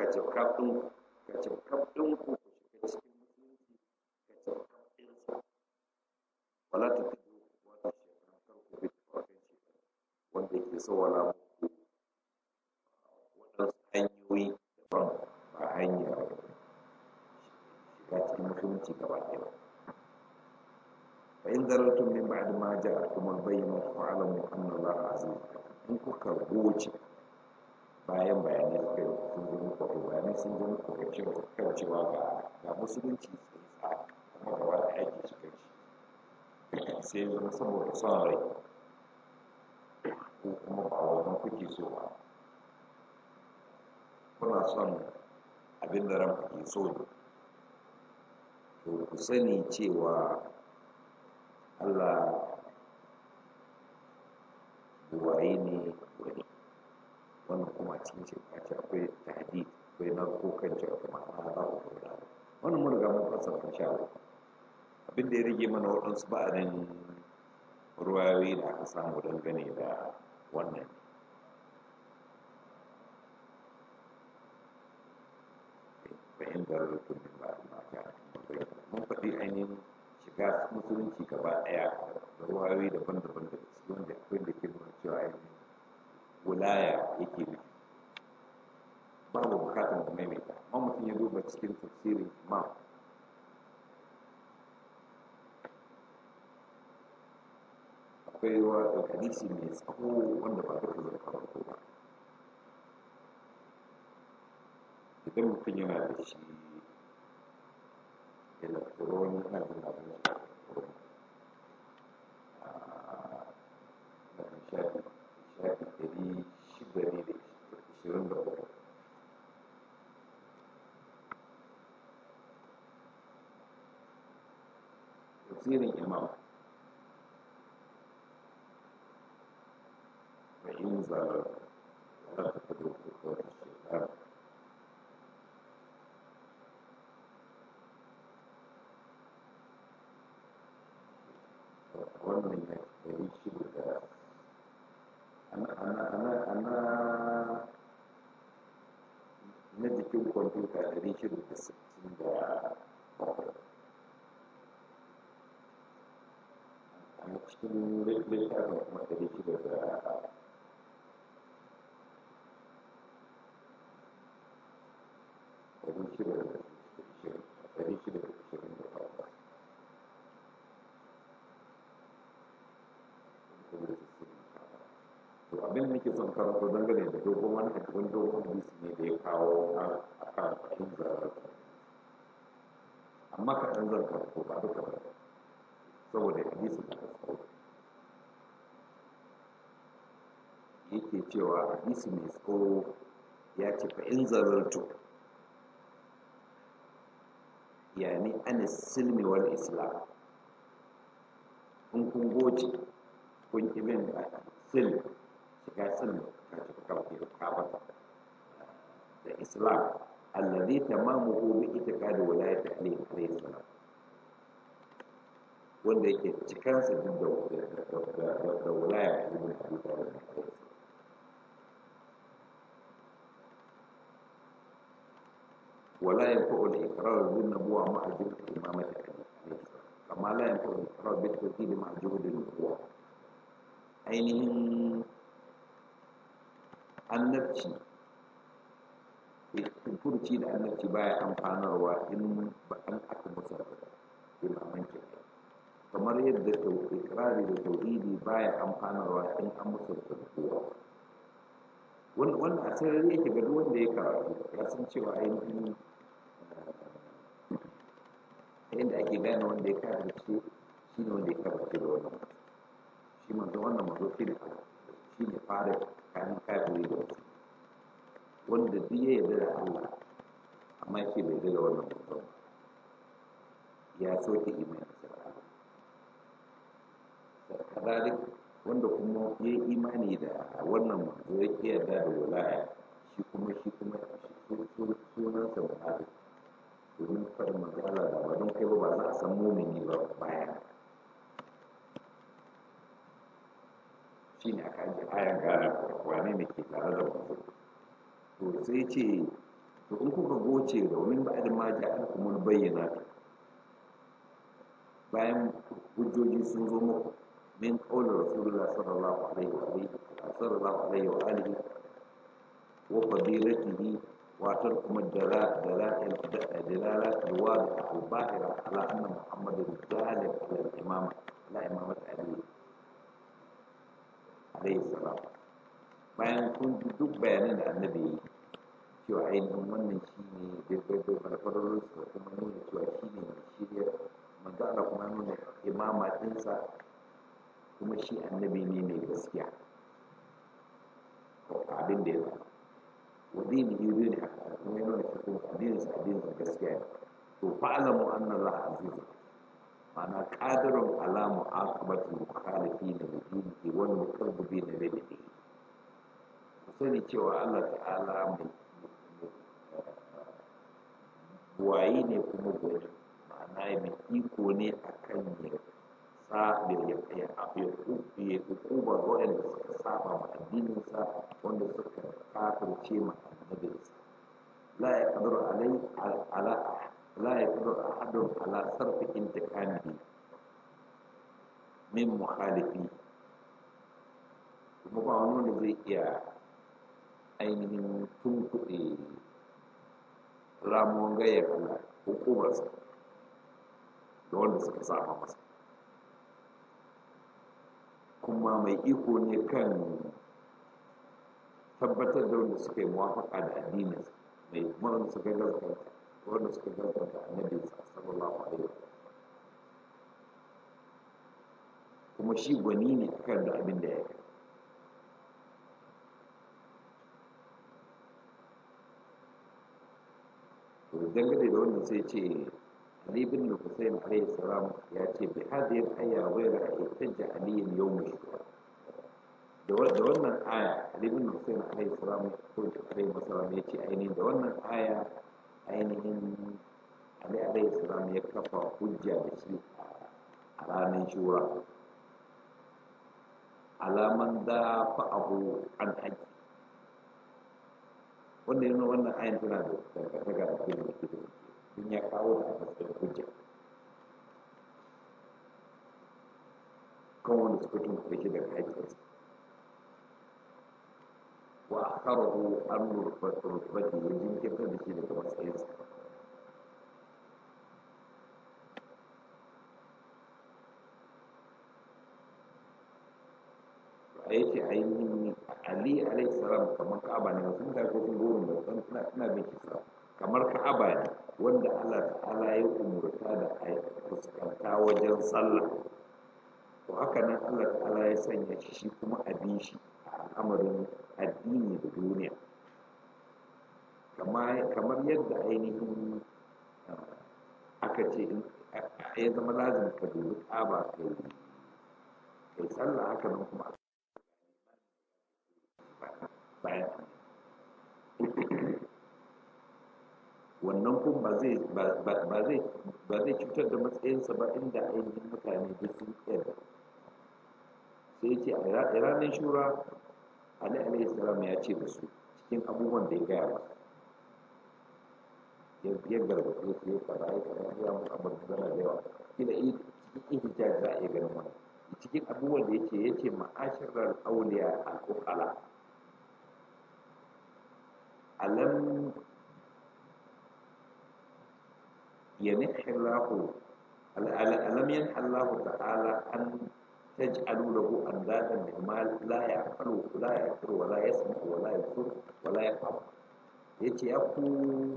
ce kaf ɗin ka ce kaf ɗin ku ku shiga cikin musulunci ka ce kaf ɗinsa wala ta fi wata shekaru kar ku bi tafarkin shekaru wanda ke sawala muku waɗansu hanyoyi daban ba hanyar shiga cikin musulunci gaba ɗaya ba فإن ذللتم من بعد ما جاءتكم البينة فاعلموا أن الله عزيز in kuka goce bayan bayanai suka yi sun zo muku to bayanai sun zo muku ga cewa kan cewa ga ga musulunci sun sa kuma gaba da aiki shi kai shi sai ya zama saboda son rai ko kuma ba wannan kuke so ba kuna son abin da ranku ke so ne to ku sani cewa Allah buwaye ne wani wannan kuma a cikin shirka ce akwai tahdi akwai narko kan cewa kuma ana za ku kula wannan mun riga mun fassara insha Allah abin da ya rage mana waɗansu ba'arin ruwayoyi da aka samu dangane da wannan fahimtar rukun ba da mata mun faɗi ainihin shiga musulunci gaba ɗaya da ruwayoyi daban-daban da su wanda akwai da ke nuna cewa ainihin wilaya yake nufi babu bukatar mu maimaita amma mutum ya duba cikin tafsirin imam akwai wa hadisi mai tsawo wanda ba duka zai karanto ba idan mutum yana da shi electronic na jin abin shi shafi shafi ɗari shida ne da ishirin da uku tafsirin imam wa in zalar za ta fi dokuka wata shekara wannan ya ɗari shida da ana na jikin kwamfuta ɗari shida da sittin da bakwai a cikin littafin kuma ɗari shida da ɗari shida da ishirin ɗari shida da ishirin da bakwai to abin da nake son karanto dangane da dogon wani wani dogon hadisi ne da ya kawo a kan fahim zarar amma kaɗan zan karanto ba duka ba saboda hadisi da tsawo yake cewa hadisi mai tsawo ya ce fa in zarartu yani an silmi wal islam in kun goce kun ki bin sil shiga sil ka ci kawai da kafa da islam alladhi tamamuhu bi itiqadi wilayati ali alayhi salam wanda yake cikansa duk da da wilaya ibn abi talib ولا ينفع الإقرار بالنبوة مع جهد إمامة عليه كما لا ينفع الإقرار بالتوحيد مع جهد النبوة ainihin annabci furci da annabci baya amfanarwa in ba an aka musa imaman ke kamar yadda ikrari da tauhidi baya amfanarwa in an musa kowa wannan a sarari yake ga wanda ya karatu ya san cewa ainihin yadda ake gane wanda ya karatu shi ne wanda ya karatu da wannan shi manzo wannan manzo shi ne shi ne fara kayan kafiri da wasu wanda duk ya yarda da Allah amma shi bai yarda da wannan manzo ya soke imani da Allah kadalik wanda kuma ya yi imani da wannan manzo ya ke yarda da wilaya shi kuma shi kuma sunansa muhammad domin faɗin manzo Allah da ba don kai ba ba za a san mumini ba bayan shi ne aka ajiye ayan gane wane ne ke tare da wanzu to sai ce to in kuka goce domin ba da ma ja'alkumul bayyinatu bayan hujjoji sun zo muku min qawli rasulullah sallallahu alaihi wa alihi sallallahu alaihi wa alihi wa fadilatihi wa tarkum dalail dalalat alwadih albahira ala anna muhammadin galib ala al-imam ala imamat ali alaihi salam bayan kun ji duk bayanan da annabi yi cewa ainihin wannan shi ne bai farfarar su kuma nuna cewa shi ne mai shirya manzo Allah kuma nuna imama ɗinsa kuma shi annabi ne mai gaskiya abin da ya ba wa dini yi ne haka kuma ya nuna shi kuma addinin sa addinin sa gaskiya ne to fa'alamu anna Allah aziz ma'ana qadirun ala mu'aqabati mukhalifin li dinihi wal muqarribin li dinihi ku sani cewa Allah ta'ala mai waye ne kuma gwani ma'ana mai iko ne a kan ya sa ya ya ya hukuma ga waɗanda suka saba ma addininsa wanda suka kafirce ma annabinsa la ya kadiru alai ala la ya kadiru ahadun ala sarfi intiqamihi min mukhalifi kuma ba wani wanda zai iya ainihin tunkuɗe ramuwan gayyar Allah hukumarsa da wanda suka saba masa kuma mai iko ne kan tabbatar da wanda suka yi muwafaka da addininsa mai wanda suka gaskata wanda suka gaskata annabinsa sallallahu alaihi wa kuma shi gwani ne akan da abin da ya yi to dangane da wannan sai ce Ali bin Hussein alayhi salam ya ce bi hadhihi al-aya ghayra ihtajja Ali yawm shura da wannan aya Ali bin Hussein alayhi salam ko alayhi salam ya ce ainihin da wannan aya ainihin Ali alayhi salam ya kafa hujja da shi a ranar shura alaman da fa'ahu an haƙi wanda yana wannan ayin tana da dangantaka da kuma da kuma sun ya kawo da matsayin hujja kan wanda suka tun kuɗe shi daga haƙƙinsa wa akharahu an rutbati ya jinkirta da shi daga matsayinsa a yake ainihin ali alayhi salam kamar ka'aba ne sun ta ko sun gurin da san ina ina bin kisa kamar ka'aba ne wanda Allah ta'ala ya umurta da a fuskanta wajen sallah to haka nan Allah ta'ala ya sanya shi shi kuma a bi shi a al'amarin addini da duniya kamar yadda ainihin aka ce ya zama lazim ka dubi ka'aba kai kai sallah haka nan kuma bayan wannan kun ba zai ba zai cutar da matsayinsa ba inda ainihin mutane da sun yarda sai ce a ranar shura ali alayhi salam ya ce da su cikin abubuwan da ya gaya ba ya gargaɗe su ya fara ya fara ya mu abin zana da yawa kila cikin ihtijaj za a iya ganin wannan cikin abubuwan da yake yace ma'ashirar auliya al-uqala alam ينح الله ألم ينح الله تعالى أن تجعلوا له أندادا مما لا يعقل لا يعقل ولا يسمع ولا يبصر ولا يفهم yace ya ku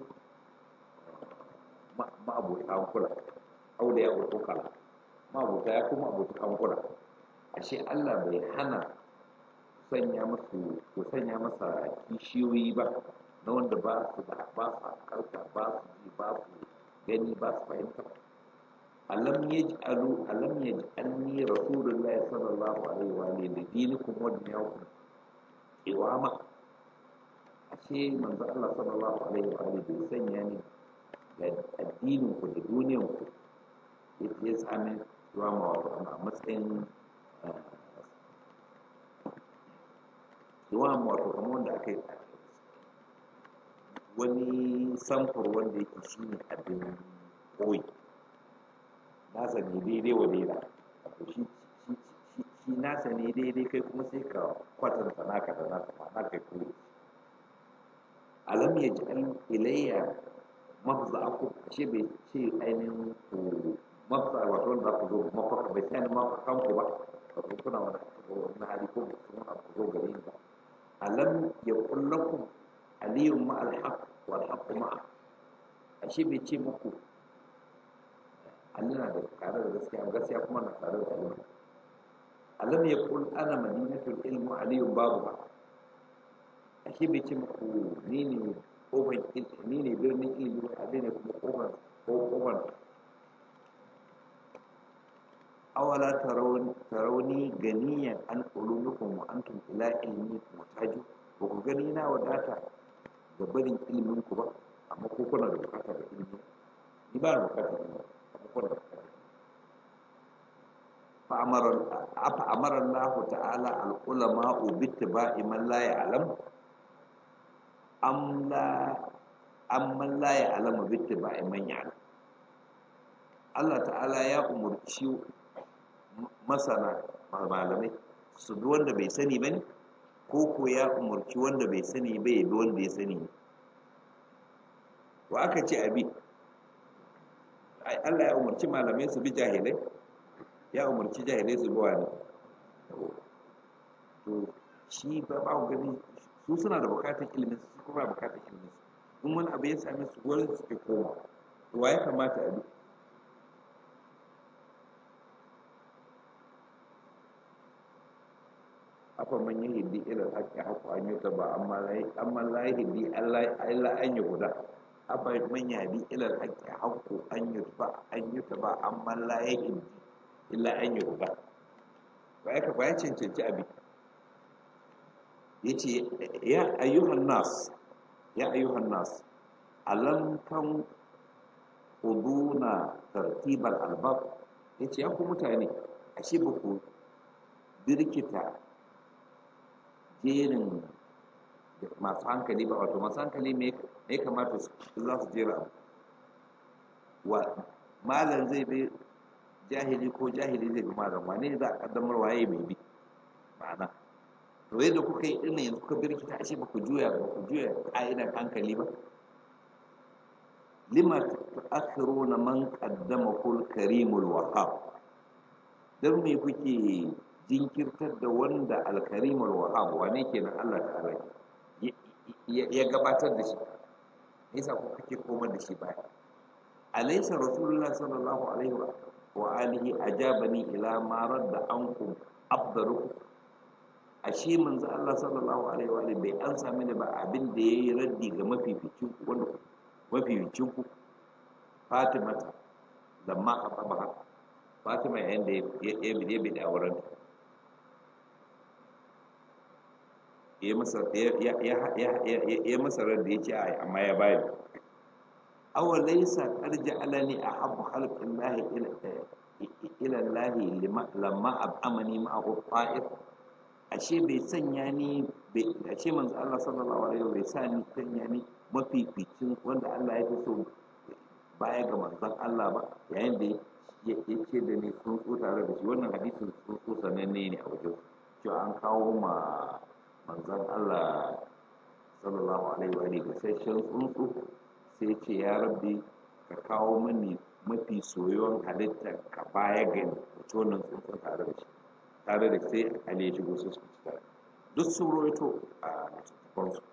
ma'abuta hankula auliya wa tukala ma'abuta ya ku ma'abuta hankula ashe Allah bai hana sanya masu ku sanya masa kishiyoyi ba na wanda ba su da ba su karka ba su ji ba su gani ba su fahimta alam yaj'alu alam yaj'alni rasulullahi sallallahu alaihi wa alihi li dinikum wa dunyakum iwama ashe manzo Allah sallallahu alaihi wa alihi bai sanya ni ga addinin ku da duniyan ku yace ya sami iwama wato a matsayin iwama wato kamar wanda aka yi wani samfur wanda yake shine abin koyi nasa ne daidai wa daida wato shi shi nasa ne daidai kai kuma sai ka kwatanta naka da naka ma naka koyi alam ya ji an ilayya mafza aku shi bai ce ainihin ku mafza wato wanda ku zo mafaka bai sai mafakan ku ba wato kuna wani wani hali ko kuma abu zo gare ni ba alam ya kullakum aliyun ma alhaq wal haqq ma'a ashe bai ce muku Allah na da tare da gaskiya gaskiya kuma na tare da Allah alam ya kul ana madinatul ilmu aliyun babu ba ashe bai ce muku ni ne kofar ni ne birnin ilimi ali ne kuma kofar ko kofar awala tarauni ganiyan an ulunukum wa antum ila ilmi mutaju ba ku gani na wadata da barin ilimin ku ba amma ko kuna da bukata da ilimi ni ba da bukata da ilimi amma kuna da bukata fa amara afa amara Allah ta'ala al ulama bi ittiba'i man la ya'lam am la amman la ya'lamu bi ittiba'i man ya'lam Allah ta'ala ya umurci masana malamai su bi wanda bai sani ba ne ko ko ya umarci wanda bai sani ba ya bi wanda ya sani ne wa aka ce abi Allah ya umarci malamai su bi jahilai ya umarci jahilai su bi wani to shi ba ba gani su suna da bukatar ilimin su kuma bukatar ilimin su in wani abu ya same su wurin suke koma to wa ya kamata a bi afa man yahdi ila al-haqqi haqqu an yutaba amma la amma la yahdi Allah illa an yuhda afa man yahdi ila al-haqqi haqqu an yutaba an yutaba amma la yahdi illa an yuhda bai ka bai cancanci abi yace ya ayyuhan nas ya ayyuhan nas alam kan uduna tartibal albab yace ya ku mutane ashe ba ku birkita jerin masu hankali ba wato masu hankali me ya kamata su za su jera abu wa malam zai bi jahili ko jahili zai bi malam wane za a kaddamar waye mai bi ma'ana to yadda kuka yi ɗin yanzu kuka birkita ashe ba ku juya ba ku juya ƙa'idar hankali ba lima tu'akhiruna man qaddama kul karimul wahhab dan me kuke jinkirtar da wanda alkarimul wahab wane kenan Allah ta'ala ya gabatar da shi yasa ku kake komar da shi baya alaysa rasulullah sallallahu alaihi wa alihi ajabani ila ma radda ankum afdalu ashe manzo Allah sallallahu alaihi wa alihi bai an sami da ba abin da yayi raddi ga mafificin ku wanda mafificin ku Fatima lamma khatabaha Fatima yayin da ya ya bi da auren ya masa ya masa ran da ya ce ai amma ya bayar aw laysa qad ja'alani ahabbu khalqillahi ila ila Allah lamma ab'amani ma'ahu ta'if ashe bai sanya ni ashe manzo Allah sallallahu alaihi wasallam bai sa ni sanya ni mafificin wanda Allah ya fi so baya ga manzon Allah ba yayin da ya ce da ni sun so tare da shi wannan hadisin sun so sananne ne a wajen cewa an kawo ma manzon Allah sallallahu alaihi wa alihi gasasshen tsuntsu sai ce ya rabbi ka kawo mani mafi soyuwan halittar ka baya gani wato wannan tsuntsun tare da shi tare da sai Ali ya shigo su su tare duk sun roito a littattafan su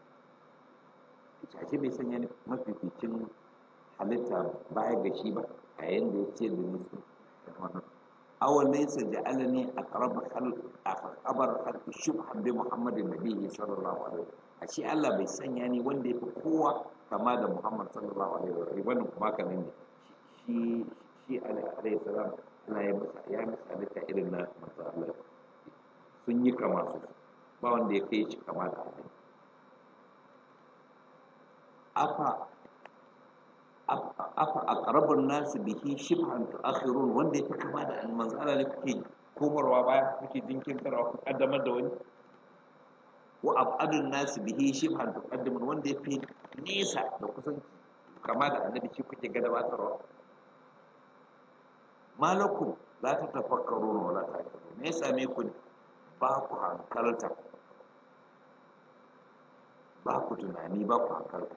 ita bai sanya ni mafificin halitta baya ga shi ba a yanda ya ce da nisu wannan awan laysa ja'alani aqrab khalq abar khalq shubhan bi muhammadin nabiyyi sallallahu alaihi wasallam ashe Allah bai sanya ni wanda yafi kowa kama da Muhammad sallallahu alaihi wasallam wannan kuma haka ne shi shi alaihi salam Allah ya masa ya masa halitta irin na manzo Allah sun yi kama su ba wanda ya kai shi kama da Allah afa afa aqrabun nas bihi shibhan tu'akhirun wanda yake kama da manzo Allah ne kuke komarwa baya kuke jinkirtarwa ku kaddamar da wani wa abadun nas bihi shibhan tuqaddimun wanda yake nesa da kusanci kama da annabi shi kuke ga gabatarwa malakum la ta tafakkaru wa la ta me ya same ku ne ba ku hankalta ba ku tunani ba ku hankalta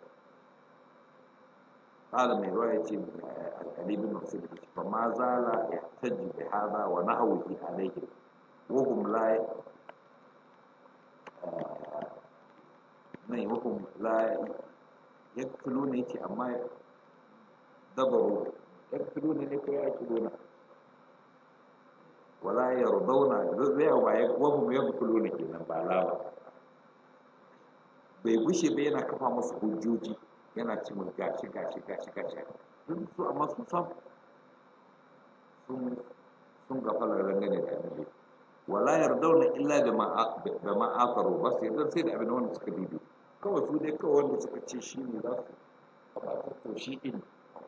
قال من رواية علي بن مسعود فما زال يحتج بهذا ونحوه عليهم وهم لا نعم وهم لا يقتلون يتي أما دبروا يقتلون يكو يأكلون ولا يرضون وهم يقتلون كنا بالا bai gushe ba yana kafa musu hujjoji yana ci mun gashi gashi gashi gashi duk su amma sun san sun sun gafala dangane da annabi wala yardauna illa da ma da ma afaru ba sai dan sai da abin wanda suka bibi kawai su dai kawai wanda suka ce shi ne za su ba to shi din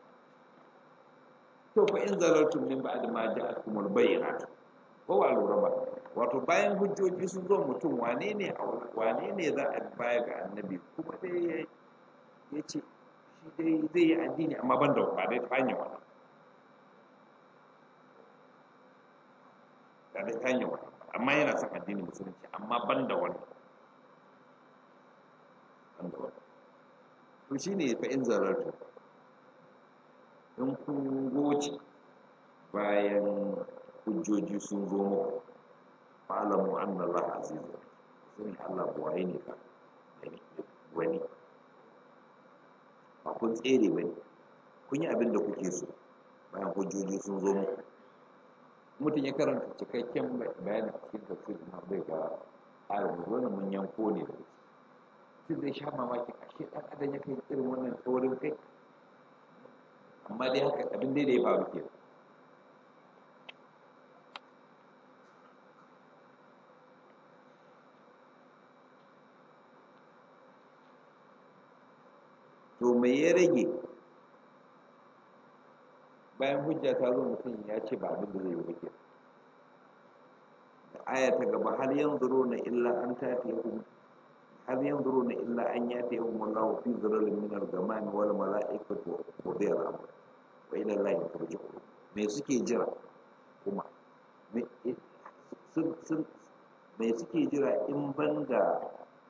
to fa in zalaltum min ba'd ma ja'akum al-bayyinat ko wa lura ba wato bayan hujjoji sun zo mutum wane ne wane ne za a baya ga annabi kuma dai ya ce shi dai zai yi addini amma ban da ba dai ta hanyar wannan ba dai ta hanyar wannan amma yana son addini musulunci amma ban da wannan ban da wannan to shi ne fa in zarartu in kun goce bayan hujjoji sun zo muku fa'alamu anna Allah azizun sun Allah buwaye ne ka wani ba kun tsere ba ne kun yi abin da kuke so bayan hujjoji sun zo muku mutum ya karanta cikakken bayanin cikin tafsir na bai ga ayon wani mun yanko ne da shi zai sha mamaki ashe dan adam ya kai irin wannan tsorin kai amma dai haka abin dai da ya faru ke to me ya rage bayan hujja ta zo mutum ya ce ba abin da zai yi wake da aya ta gaba hal yanzuru na illa an tati yahum hal yanzuru na illa an yati yahum wallahu fi zilalin min al-ghamam wal mala'ikatu qudiya al-amr wa ila allahi turja'un me suke jira kuma me sun me suke jira in banda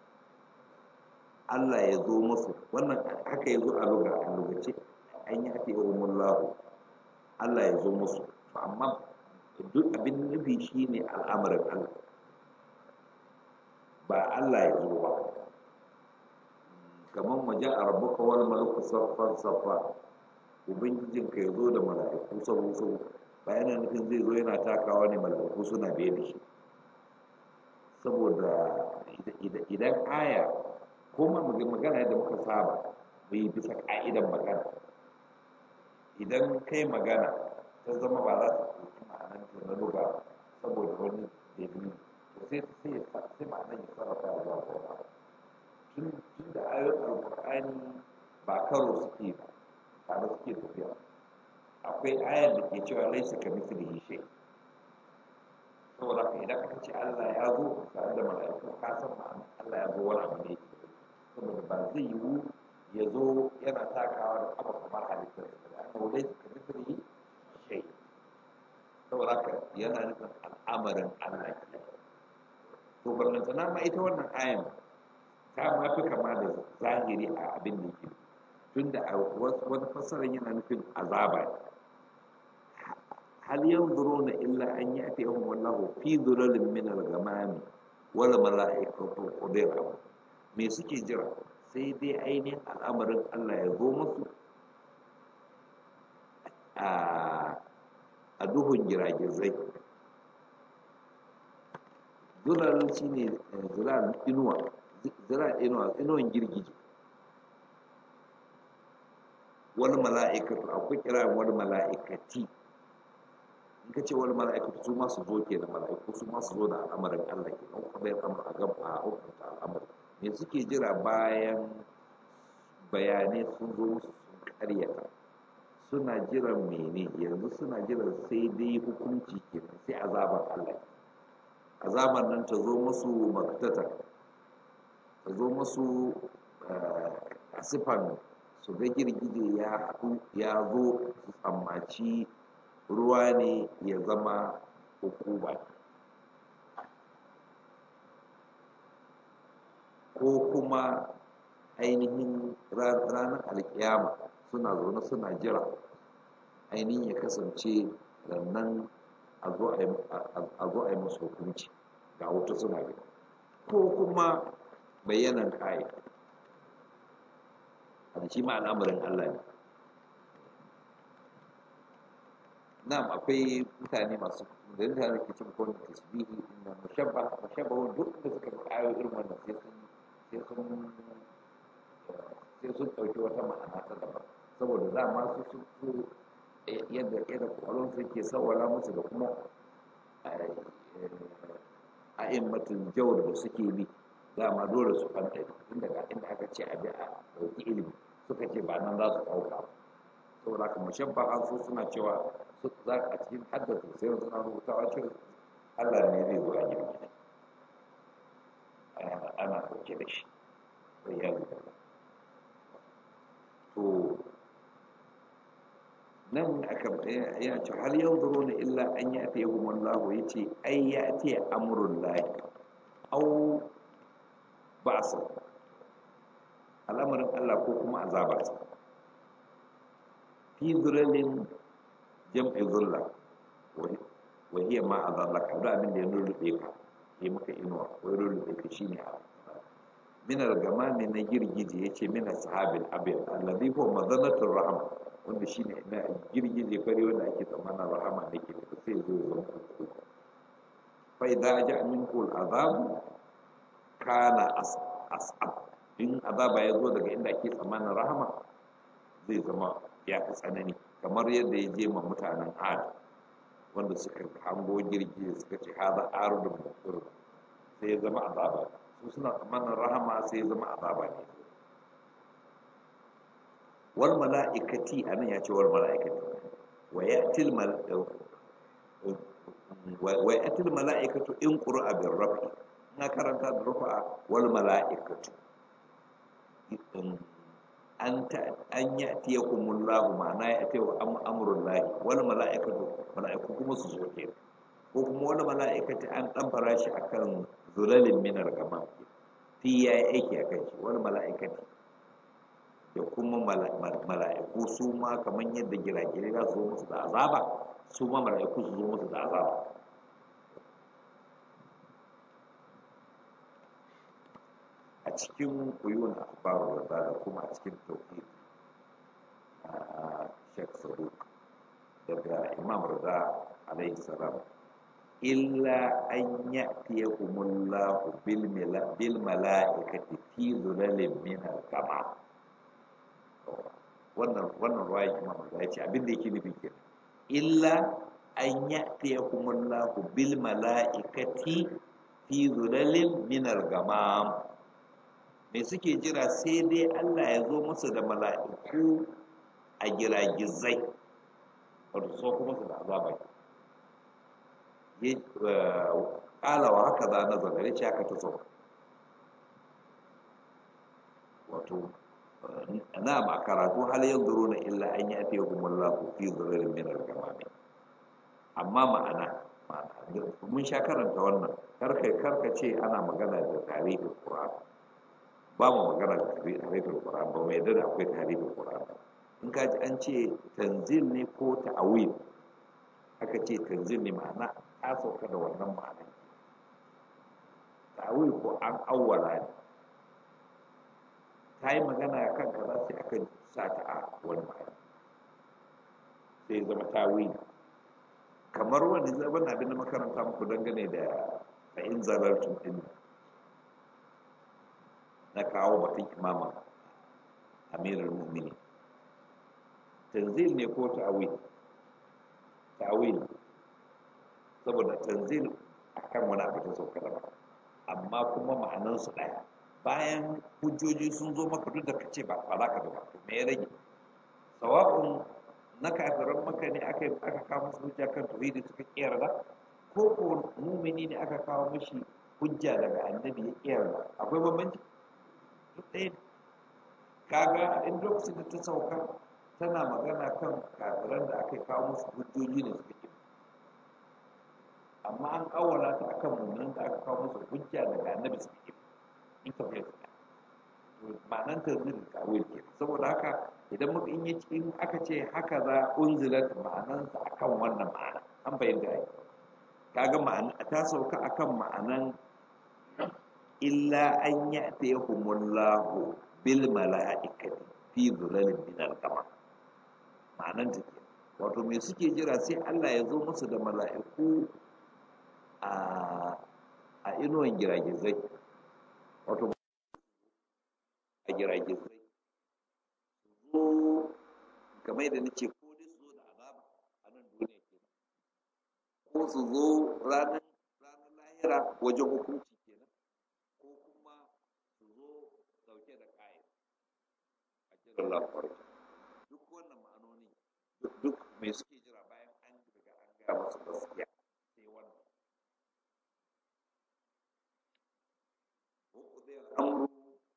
Allah ya zo musu wannan haka ya zo a luga a lugace an yi ake yawon lahu Allah ya zo musu amma duk abin nufi shi ne al'amarin Allah ba Allah ya zo ba kamar waje a rabu kawar malaku saffan saffa ubangijinka ya zo da mala'iku sabu sabu bayan nufin zai zo yana takawa ne mala'iku suna biye da shi saboda idan aya ko ma magana yadda muka saba mu yi bisa ka'idan magana idan kai magana ta zama ba za ta ɗauki ma'anar ta na luga saboda wani dalili to sai sai sai ma'anar ya sarrafa ya zuwa kuma tun tun da ayoyin alƙur'ani ba karo suke ba tare suke tafiya akwai ayar da ke cewa laisa ka mislihi shay saboda haka idan aka ce Allah ya zo tare da mala'iku ka san ma'anar Allah ya zo wani abu ne saboda ba zai yiwu ya zo yana takawa da kafa kamar halittar da aka wule su ka misali shai saboda haka yana nufin al'amarin Allah ke to ballantana ma ita wannan ayan ta ma fi kama da zahiri a abin da yake tunda a wani fassarar yana nufin azaba hal yanzuruna illa an ya'tiyahum wallahu fi dhulalin min al-ghamami wal mala'ikatu qudira me suke jira sai dai ainihin al'amarin Allah ya zo musu a duhun giragizai zulal shi ne zulal inuwa zulal inuwa inuwan girgije wani mala'ikatu akwai kira wani mala'ikati in ka ce wani mala'ikatu su masu zo ke da mala'iku su masu zo da al'amarin Allah ke nan kuma ya kama a gaba a hukunta al'amarin me suke jira bayan bayanai sun zo musu sun karyata suna jiran mene yanzu suna jiran sai dai hukunci kenan sai azabar Allah azabar nan ta zo musu maktata ta zo musu a sifan su ga girgije ya haɗu ya zo su tsammaci ruwa ne ya zama hukuma ko kuma ainihin ranar alkiyama suna zaune suna jira ainihin ya kasance nan a zo a yi musu hukunci ga wata suna gani ko kuma bayyanan kayi a shi ma al'amarin Allah ne na'am akwai mutane masu da mutane ke cin kone tasbihi inda mushabba mushabba duk da suka bi ayo irin wannan sai sun sai sun sai sun ɗauki wata ma'ana ta daban saboda za ma su su su yadda yadda kwallon su ke sawara musu da kuma a'immatin jawar da suke bi dama dole su fanta inda ga inda aka ce abi a ɗauki ilimi suka ce ba nan za su ɗauka saboda haka mushabba an so suna cewa su za a cikin haddasa sai suna rubutawa cewa Allah ne zai zo a girgiji ana ɗauke da shi sai ya zuba to nan aka ya ce hal yanzuru na illa an ya ta yahu wallahu ya ce ai ya ce amrun lahi au ba'sa al'amarin Allah ko kuma azabarsa fi zuralin jam'i zulla wa hiya ma azallaka da abin da ya lullube ka yi maka inuwa ko ya lullube ka shine a min al-gamami na girgije yace min ashabil abyad alladhi huwa madanatur rahma wanda shine na girgije fare wanda ake tsammanin rahama ne ke da sai zo zo fa idza ja'a minkum al-azab kana as'ab in azaba ya zo daga inda ake tsammanin rahama zai zama ya fi tsanani kamar yadda ya je ma mutanen ad wanda suka hango girgije suka ce haza arudun mutum sai ya zama azaba su suna tsammanin rahama sai ya zama azaba ne wal mala'ikati anan ya ce wal mala'ikati wa ya'til mal wa ya'til mala'ikatu in qur'a bir rafi na karanta da rufa wal mala'ikatu an ta an ya'tiyakumullahu ma'ana ya'ti wa amrullahi wal mala'ikatu mala'iku kuma su zo ke ko kuma wani mala'ikati an dan farashi akan zulalin minar gama fi ya yi aiki a kan shi wani mala'ikati da kuma mala'iku su ma kamar yadda gira-gira za su zo musu da azaba su ma mala'iku su zo musu da azaba a cikin kuyun akbaru da kuma a cikin tauhid a shek saduk daga imam rada alaihi salam illa an ya'tiyahumullahu bil bil mala'ikati fi zulalin min al-qamar wannan wannan ruwaya imam rada yace abin da yake nufi kenan illa an ya'tiyahumullahu bil mala'ikati fi zulalin min al-gamam me suke jira sai dai Allah ya zo musu da mala'iku a giragizai wato so kuma su da azaba ya ƙala wa haka za na zagare ce haka ta so wato na ba karatu hal yanzu runa illa an yi ake humullahu fi zurarin min al-gamami amma ma'ana mun sha karanta wannan karka karka ce ana magana da tarihin Qur'an ba mu magana da tarihin Qur'an ba mai da akwai tarihin Qur'an in ka ji an ce tanzil ne ko ta'awil aka ce tanzil ne ma'ana ta sauka da wannan ma'ana ta'awil ko an awwala ne ta yi magana kan kaza sai aka sa ta a wani ma'ana sai zama tawil kamar wani zaban abin da makaranta muku dangane da fa'in zalartun din na kawo batun imama amirul mu'minin tanzil ne ko ta'awil ta'awil saboda tanzil akan wani abu ta sauka da amma kuma ma'anansu ɗaya bayan hujjoji sun zo maka duk da ka ce ba ba za ka ba me ya rage sawa'un na kafiran maka ne aka aka kawo musu hujja kan tauhidi suka kiyarda ko ko mumini ne aka kawo mishi hujja daga annabi ya kiyarda akwai bambanci duk ɗaya kaga in lokacin da ta sauka tana magana kan kafiran da aka kawo musu hujjoji ne suka ki amma an kawala ta akan mummunan da aka kawo musu hujja daga annabi suka ki in ka bai ma'anan ta zai kawai ke saboda haka idan muka in yi in aka ce haka za unzilat ma'anan sa akan wannan ma'ana an bayyana ai kaga ma'ana ta sauka akan ma'anan illa an ya'tiyahumullahu bil mala'ikati fi dhulalin min al-qamar ma'anan ta ke wato me suke jira sai Allah ya zo musu da mala'iku a a inuwan giragizai wato a giragizai zo kamar yadda nace ko dai su zo da azaba a nan duniya ke ko su zo ranar ranar lahira wajen hukunci kenan ko kuma su zo dauke da kayan a jiran lafarki duk wannan ma'anoni duk mai suke jira bayan an riga an gaya masu gaskiya sai wannan وقضي الأمر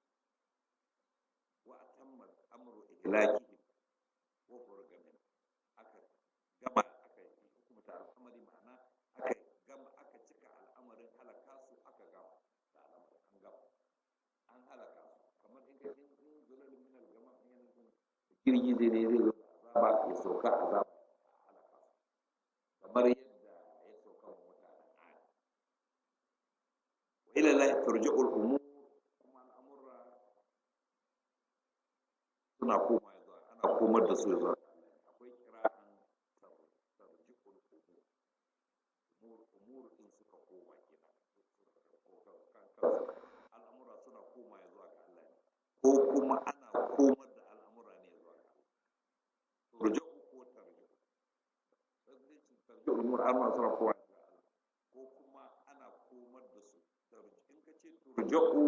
وأتم الأمر إهلاكهم وفرج منه أكا جمع أكا حكمة الأمر معناه أكا جمع أكا تكا الأمر هلكاسو أكا جمع الأمر أن جمع أن هلكاسو كما إن كان إن زلل من الجمع من kirgi zai ne zai zo azaba ya sauka azaba halaka kamar yadda ya sauka wa mutanen adi wa ila lahi turja'ul umur kuma al'amurra suna koma zuwa ana komar da su zuwa ga Allah akwai kira'an tarji'ul umur umur umur din suka koma kenan al'amura suna koma zuwa ga Allah ne ko kuma ana komar da al'amura ne zuwa ga Allah turja'u ko tarji'u tarji'ul umur amma suna koma zuwa ga Allah ko kuma ana komar da su in ka ce turja'u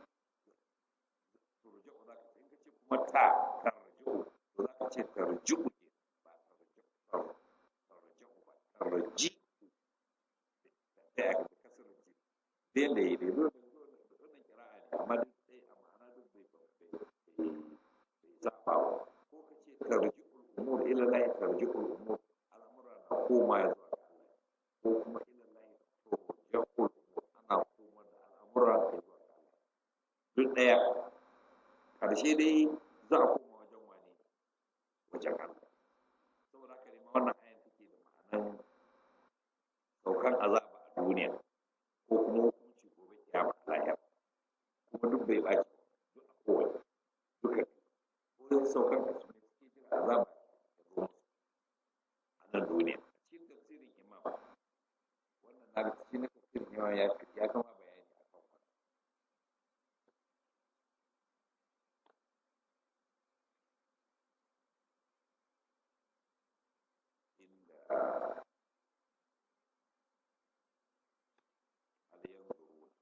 turja'u za ka ce in ka ce kuma ta tarji'u to za ka ce tarji'u ne ba tarji'u tarji'u ba tarji'u da ya ka kasar ji da yadda ya yi dole wannan kira'a ne amma duk sai a ma'ana duk bai bai zaba ba ko ka ce tarji'ul umur ila lahi tarji'ul umur al'amura na koma ya zuwa ga Allah ko kuma ila lahi turja'ul umur ana koma da al'amura ya zuwa ga Allah duk daya karshe dai za a koma wajen wani wajen Allah saboda haka ne ma wannan ayan take da ma'anan saukan azaba a duniya ko kuma hukunci gobe kiyama a lahira kuma duk bai baci duk a kowane duka ko saukan a cikin suke jira azaba ya zo musu a nan duniya a cikin tafsirin imam wannan na ga cikin tafsirin imam ya ya kama bayani a kan wannan inda hal yanzuruna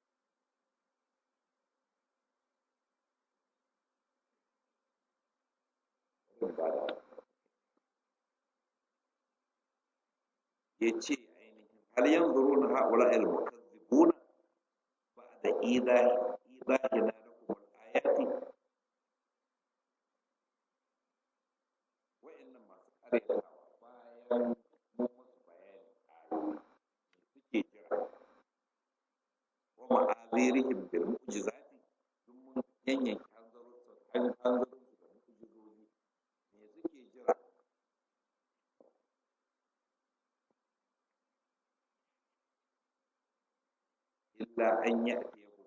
ya ce ainihin hal yanzuruna haula al mukazzibuna ba'da idahi idahina lakum al ayati wa'annan masu karyatawa bayan mun musu bayani ayoyi suke jira wa ma'azirihim bil mu'jizati duk mun yanyanke hanzarin su hanzarin su da mu'jizoji me suke jira illa an ya'tiyahum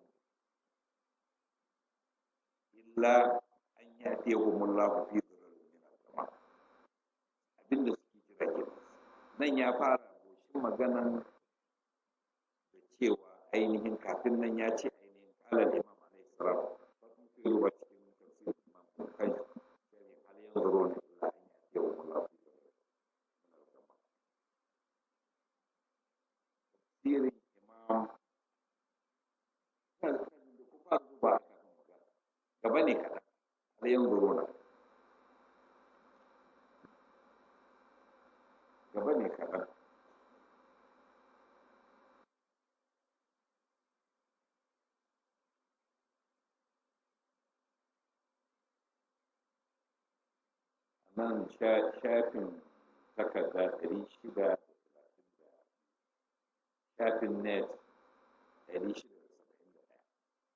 illa an ya'tiyahum Allahu fi dhurrin min al-sama abinda suke jira ke nan ya fara goshin maganan da cewa ainihin kafin nan ya ce ainihin kalar imam alaihi salam sun fi ruwa cikin tafsir imam kan shari hal yanzuruna illa an ya'tiyahum Allahu fi dhurrin min al-sama tafsirin imam ina da ina da ku fara zuba a kafin magana gaba ne kaɗan hal yanzuruna gaba ne kaɗan nan shafin takarda ɗari shida da talatin da shafin net ɗari shida da saba'in da ɗaya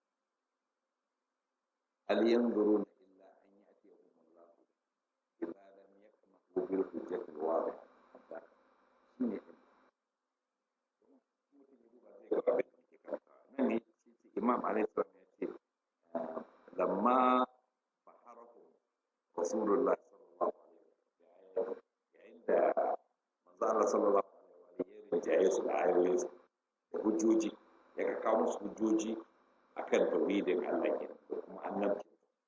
hal yanzuruna illa an ya'tiyahum Allah idza lam yakmahu bil hujjati al-wadih shine nan ne imam alaihi salam ya ce lamma faharahu rasulullah sallallahu alaihi wasallam yayin da manzo Allah sallallahu alaihi wasallam ya rinjaye su da ayoyin da hujjoji ya ka kawo musu hujjoji akan tauhidin Allah ke da kuma annabci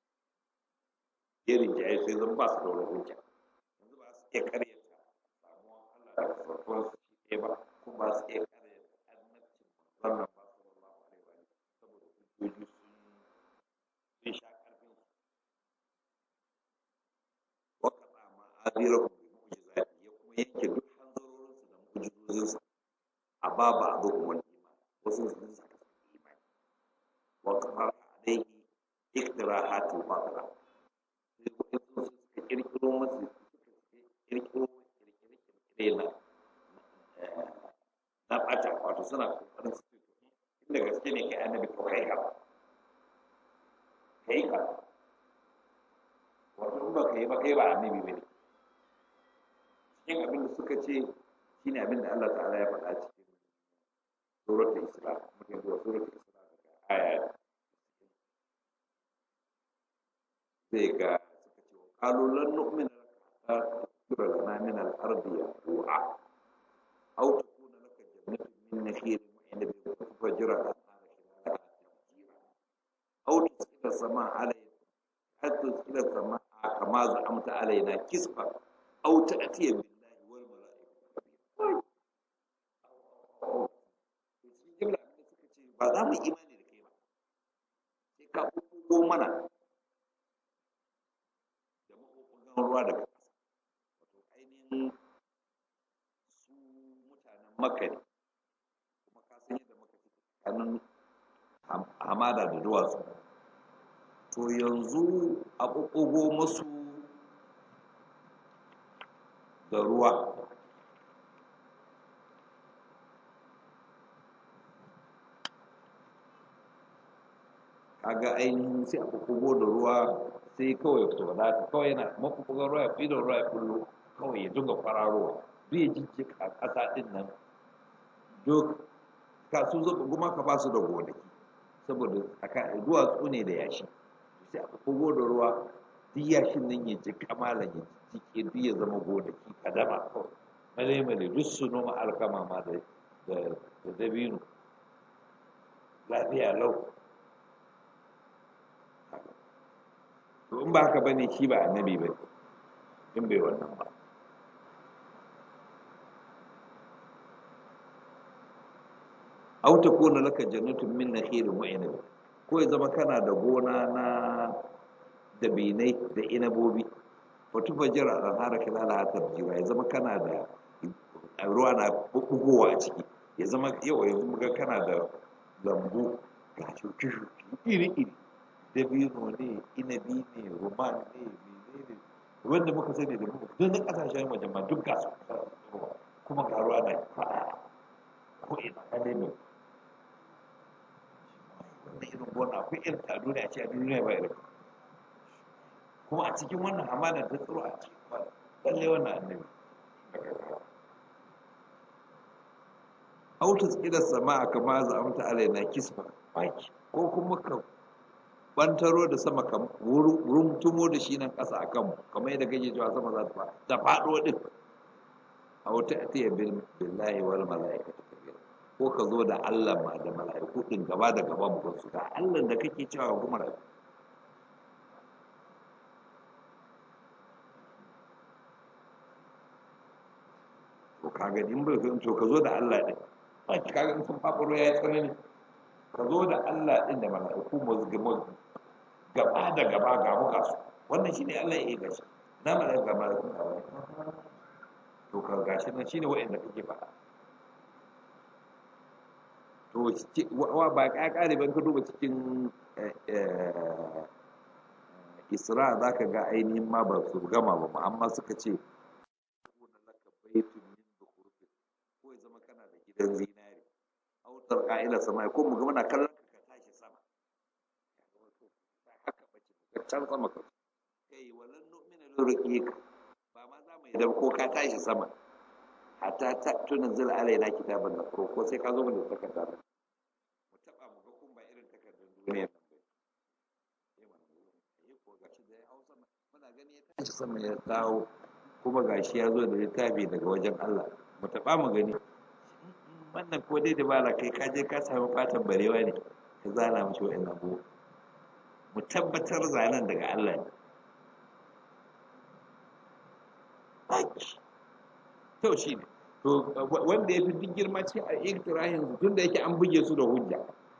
ya rinjaye sai zan ba su da wani hujja yanzu ba su iya karyata samuwan Allah da farkon su shi ɗaya ba kuma ba su iya karyata annabcin manzon ba sallallahu alaihi wasallam saboda hujjoji sun sun sha ƙarfin su waka ma azirahu bi mu'jizati ya kuma yanke duk hanzarorin su da mu'jizozin su a baba abu kuma iman wasu sun saka imani wa kafara alaihi iktirahatul batila sai wasu suka kirkiro masu suka kirkiro kirkire na na ɓata wato suna kokarin su inda gaske ne kai annabi to kai ka kai ka wato in ba kai ba kai ba annabi ba ne cikin abin da suka ce shine abin da Allah ta'ala ya faɗa cikin suratul isra mutum zuwa suratul isra daga aya zai ga suka ce wa qalu lan nu'mina laka hatta tusira lana min al-ardi yanbu'a aw takuna laka jannatun min nakhilin wa 'inabin fatufajjira al-anhara khilalaha tafjira aw tusqita as-samaa 'alayna hatta tusqita as-samaa kama za'amta 'alaina kisfa aw ta'tiya billahi wal mala'ikati cikin jimla abin da suka ce ba za mu imani da kai ba sai ka ko mana da maɓuɓɓugan ruwa daga ƙasa wato ainihin su mutanen makka ne kuma ka san yadda maka take tsakanin hamada da duwatsu to yanzu a ɓuɓɓugo musu da ruwa kaga ainihin sai a ɓuɓɓugo da ruwa sai kawai to wadata kawai yana maɓuɓɓugan ruwa ya fi da ruwa ya kullo kawai ya dinga kwararowa duk ya jijjika a ƙasa ɗin nan duk ka su zaɓa kuma ka ba su da gonaki saboda tsakanin duwatsu ne da yashi sai a ɓuɓɓugo da ruwa duk yashin nan ya ji kamala ya jike duk ya zama gonaki kadama kawai male male duk su noma alkama ma da da dabino lafiya lau to in ba haka bane shi ba annabi ba in bai wannan ba aw takuna laka jannatun min nakhilin wa inab ko ya zama kana da gona na dabinai da inabobi wa tufajjira al-anhara khilalaha tafjira ya zama kana da ruwa na bugowa a ciki ya zama yau yanzu muga kana da lambu ga shuke-shuke iri-iri dabino ne inabi ne roman ne menene wanda muka sani da muka duk na kasashen waje ma duk gasu kuma ga ruwa na fada ko ina na ne mai wannan irin gona akwai irin ta duniya ce a duniya ba irin kuma a cikin wannan hamada ta tsoro a cikin ba lalle wannan annabi autus ila sama kama za amta alaina kisfa baki ko kuma ka bantaro da sama ka rumtumo da shi nan ƙasa a kanmu kamar yadda kake cewa sama za ta ta faɗo ɗin a wata atiya billahi wal mala'ikatu kabira ko ka zo da Allah ma da mala'iku ɗin gaba da gaba mu su da Allah da kake cewa kuma rayu to kaga in bai to ka zo da Allah ɗin ba ki kaga in sun faɓaro ya yi tsanani ka zo da Allah ɗin da mala'iku mu gaba da gaba ga muka su wannan shine Allah ya yi gashi na mala'ika ga mala'iku ga wani to ka gashi nan shine wa'anda kake faɗa to wa ba ka kare ban ka duba cikin isra za ka ga ainihin ma ba su gama ba amma suka ce kuna laka baitun min zukhurufin ko ya zama kana da gidan zinari autar ka'ila sama ko mu ga muna kallon ka ka tashi sama haka bace ka can sama ka kai walan nu'mina lurqika ba ma za mu yi da ko ka tashi sama hatta ta tunzil alaina kitaban da ko sai ka zo mu da takarda mu taba mu ga kun ba irin takardar duniya nan ba eh mana eh ko gashi da ya hausa muna gani ya tashi sama ya dawo kuma gashi ya zo da littafi daga wajen Allah mu taba mu gani wannan ko dai da bala kai ka je ka samu fatan barewa ne ka zana mishi wa'annan abubuwa mu tabbatar zanen daga Allah ne to shi ne to wanda ya fi duk girma ce a iktirahin tun da yake an buge su da hujja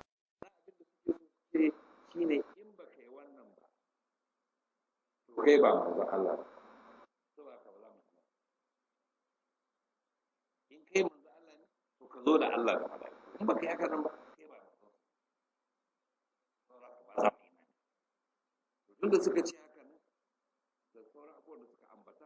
shi ne in ba kai wannan ba to kai ba manzon Allah ba to ba ka ba za mu in kai manzon Allah ne to ka zo da Allah da malaiku in ba kai haka nan ba kai ba manzon saboda ka ba za mu imani to tunda suka ce haka nan da sauran abubuwan da suka ambata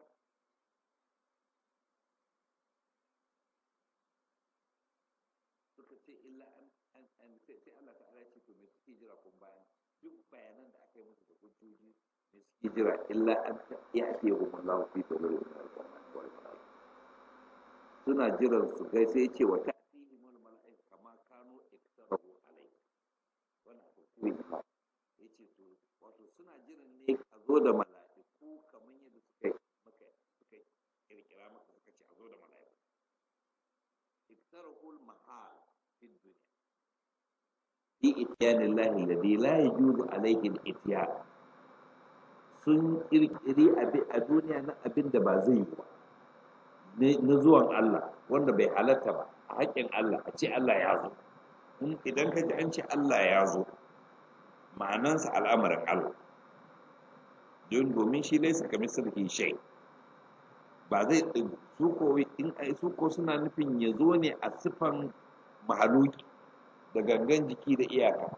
suka ce illa an an an sai sai Allah ta'ala ya ce to me suke jira kun bayan duk bayanan da aka yi musu da hujjoji me suke jira illa an ya ake hum Allah fi dalilin al-Qur'an suna jiran su gai sai ce wa ta'tihimul mala'ika kama kanu iktarahu alai wannan hukumi ma yace to wato suna jiran ne a zo da mala'iku kamar yadda suka maka suka kirkira maka suka ce a zo da mala'iku iktarahu al-mahal في الدنيا في إتيان الله الذي لا يجوز عليه الإتيان sun ƙirƙiri a duniya na abin da ba zai yi ba na zuwan Allah wanda bai halatta ba a haƙƙin Allah a ce Allah ya zo idan ka ji an ce Allah ya zo ma'anansa al'amarin Allah don domin shi laisa ka misali shai ba zai su ko in su ko suna nufin ya zo ne a sifan mahaluki da gangan jiki da iyaka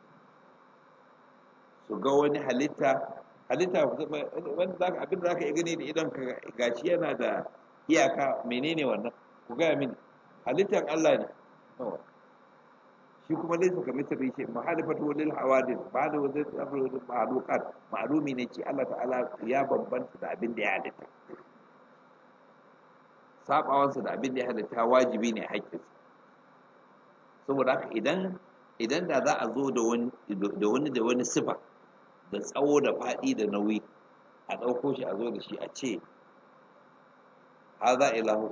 su ga wani halitta halitta wanda zaka abin da zaka iya gani da idan ka gashi yana da iyaka menene wannan ku gaya mini halittar Allah ne shi kuma dai suka misali shi mahalifatu lil hawadith ba da wazai tsafar da ma'luqat ma'lumi ne ce Allah ta'ala ya bambanta da abin da ya halitta sabawansa da abin da ya halitta wajibi ne haƙƙinsa saboda haka idan idan da za a zo da wani da wani da wani sifa da tsawo da faɗi da nauyi a ɗauko shi a zo da shi a ce haza ilahu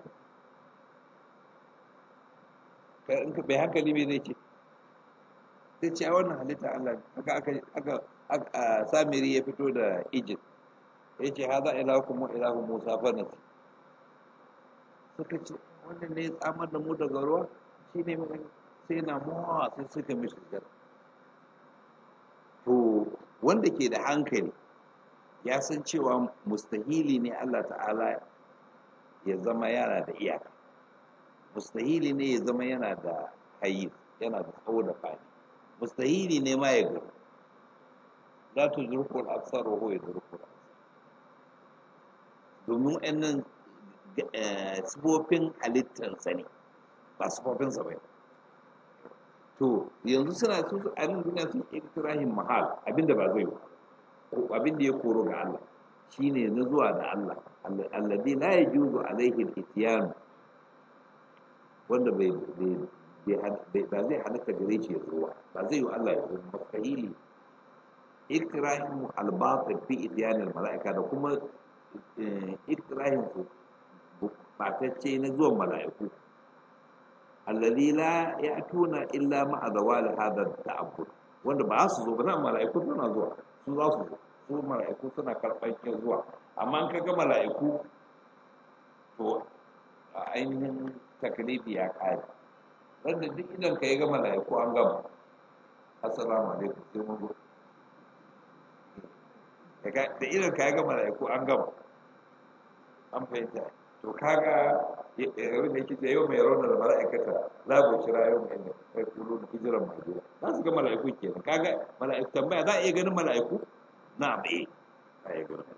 kai in ka bai hankali me zai ce sai ce a wannan halitta Allah haka aka aka aka samiri ya fito da Egypt ya ce haza ilahu kuma ilahu Musa fa nasi suka ce wannan ne ya tsamar da mu daga ruwa shine mai sai na mawa sai suka mishi sujada to wanda ke da hankali ya san cewa mustahili ne Allah ta'ala ya zama yana da iyaka mustahili ne ya zama yana da hayi yana da tsawo da fadi mustahili ne ma ya gano la tuzruku al-absar wa huwa yudruku al-absar domin wannan sifofin halittarsa ne ba sifofinsa ba to yanzu suna su a nan duniya sun iktirahin mahal abinda ba zai yi abinda ya koro ga Allah shine na zuwa da Allah alladhi la yajuzu alaihi al-ityan wanda bai ba zai halatta gare shi ya zo ba zai yi Allah ya zo mustahili iktirahin al-batil fi ityan al-mala'ika da kuma iktirahin su batacce na zuwan mala'iku alladhi la ya'tuna illa ma'a zawali hadha ta'abbud wanda ba su zo ba nan mala'iku suna zuwa su za su zo su mala'iku suna karɓar kin zuwa amma in kaga mala'iku to a ainihin taklifi ya kare wanda duk idan ka yi ga mala'iku an gama assalamu alaikum sai mun zo da idan ka yi ga mala'iku an gama an fahimta to kaga yau da kike yau mai rauna da mala'ikata la bu shira yau mai ne kai kulu da hijiran majira za su ga mala'iku kenan kaga mala'iku tambaya za a iya ganin mala'iku na bai ba ya ganin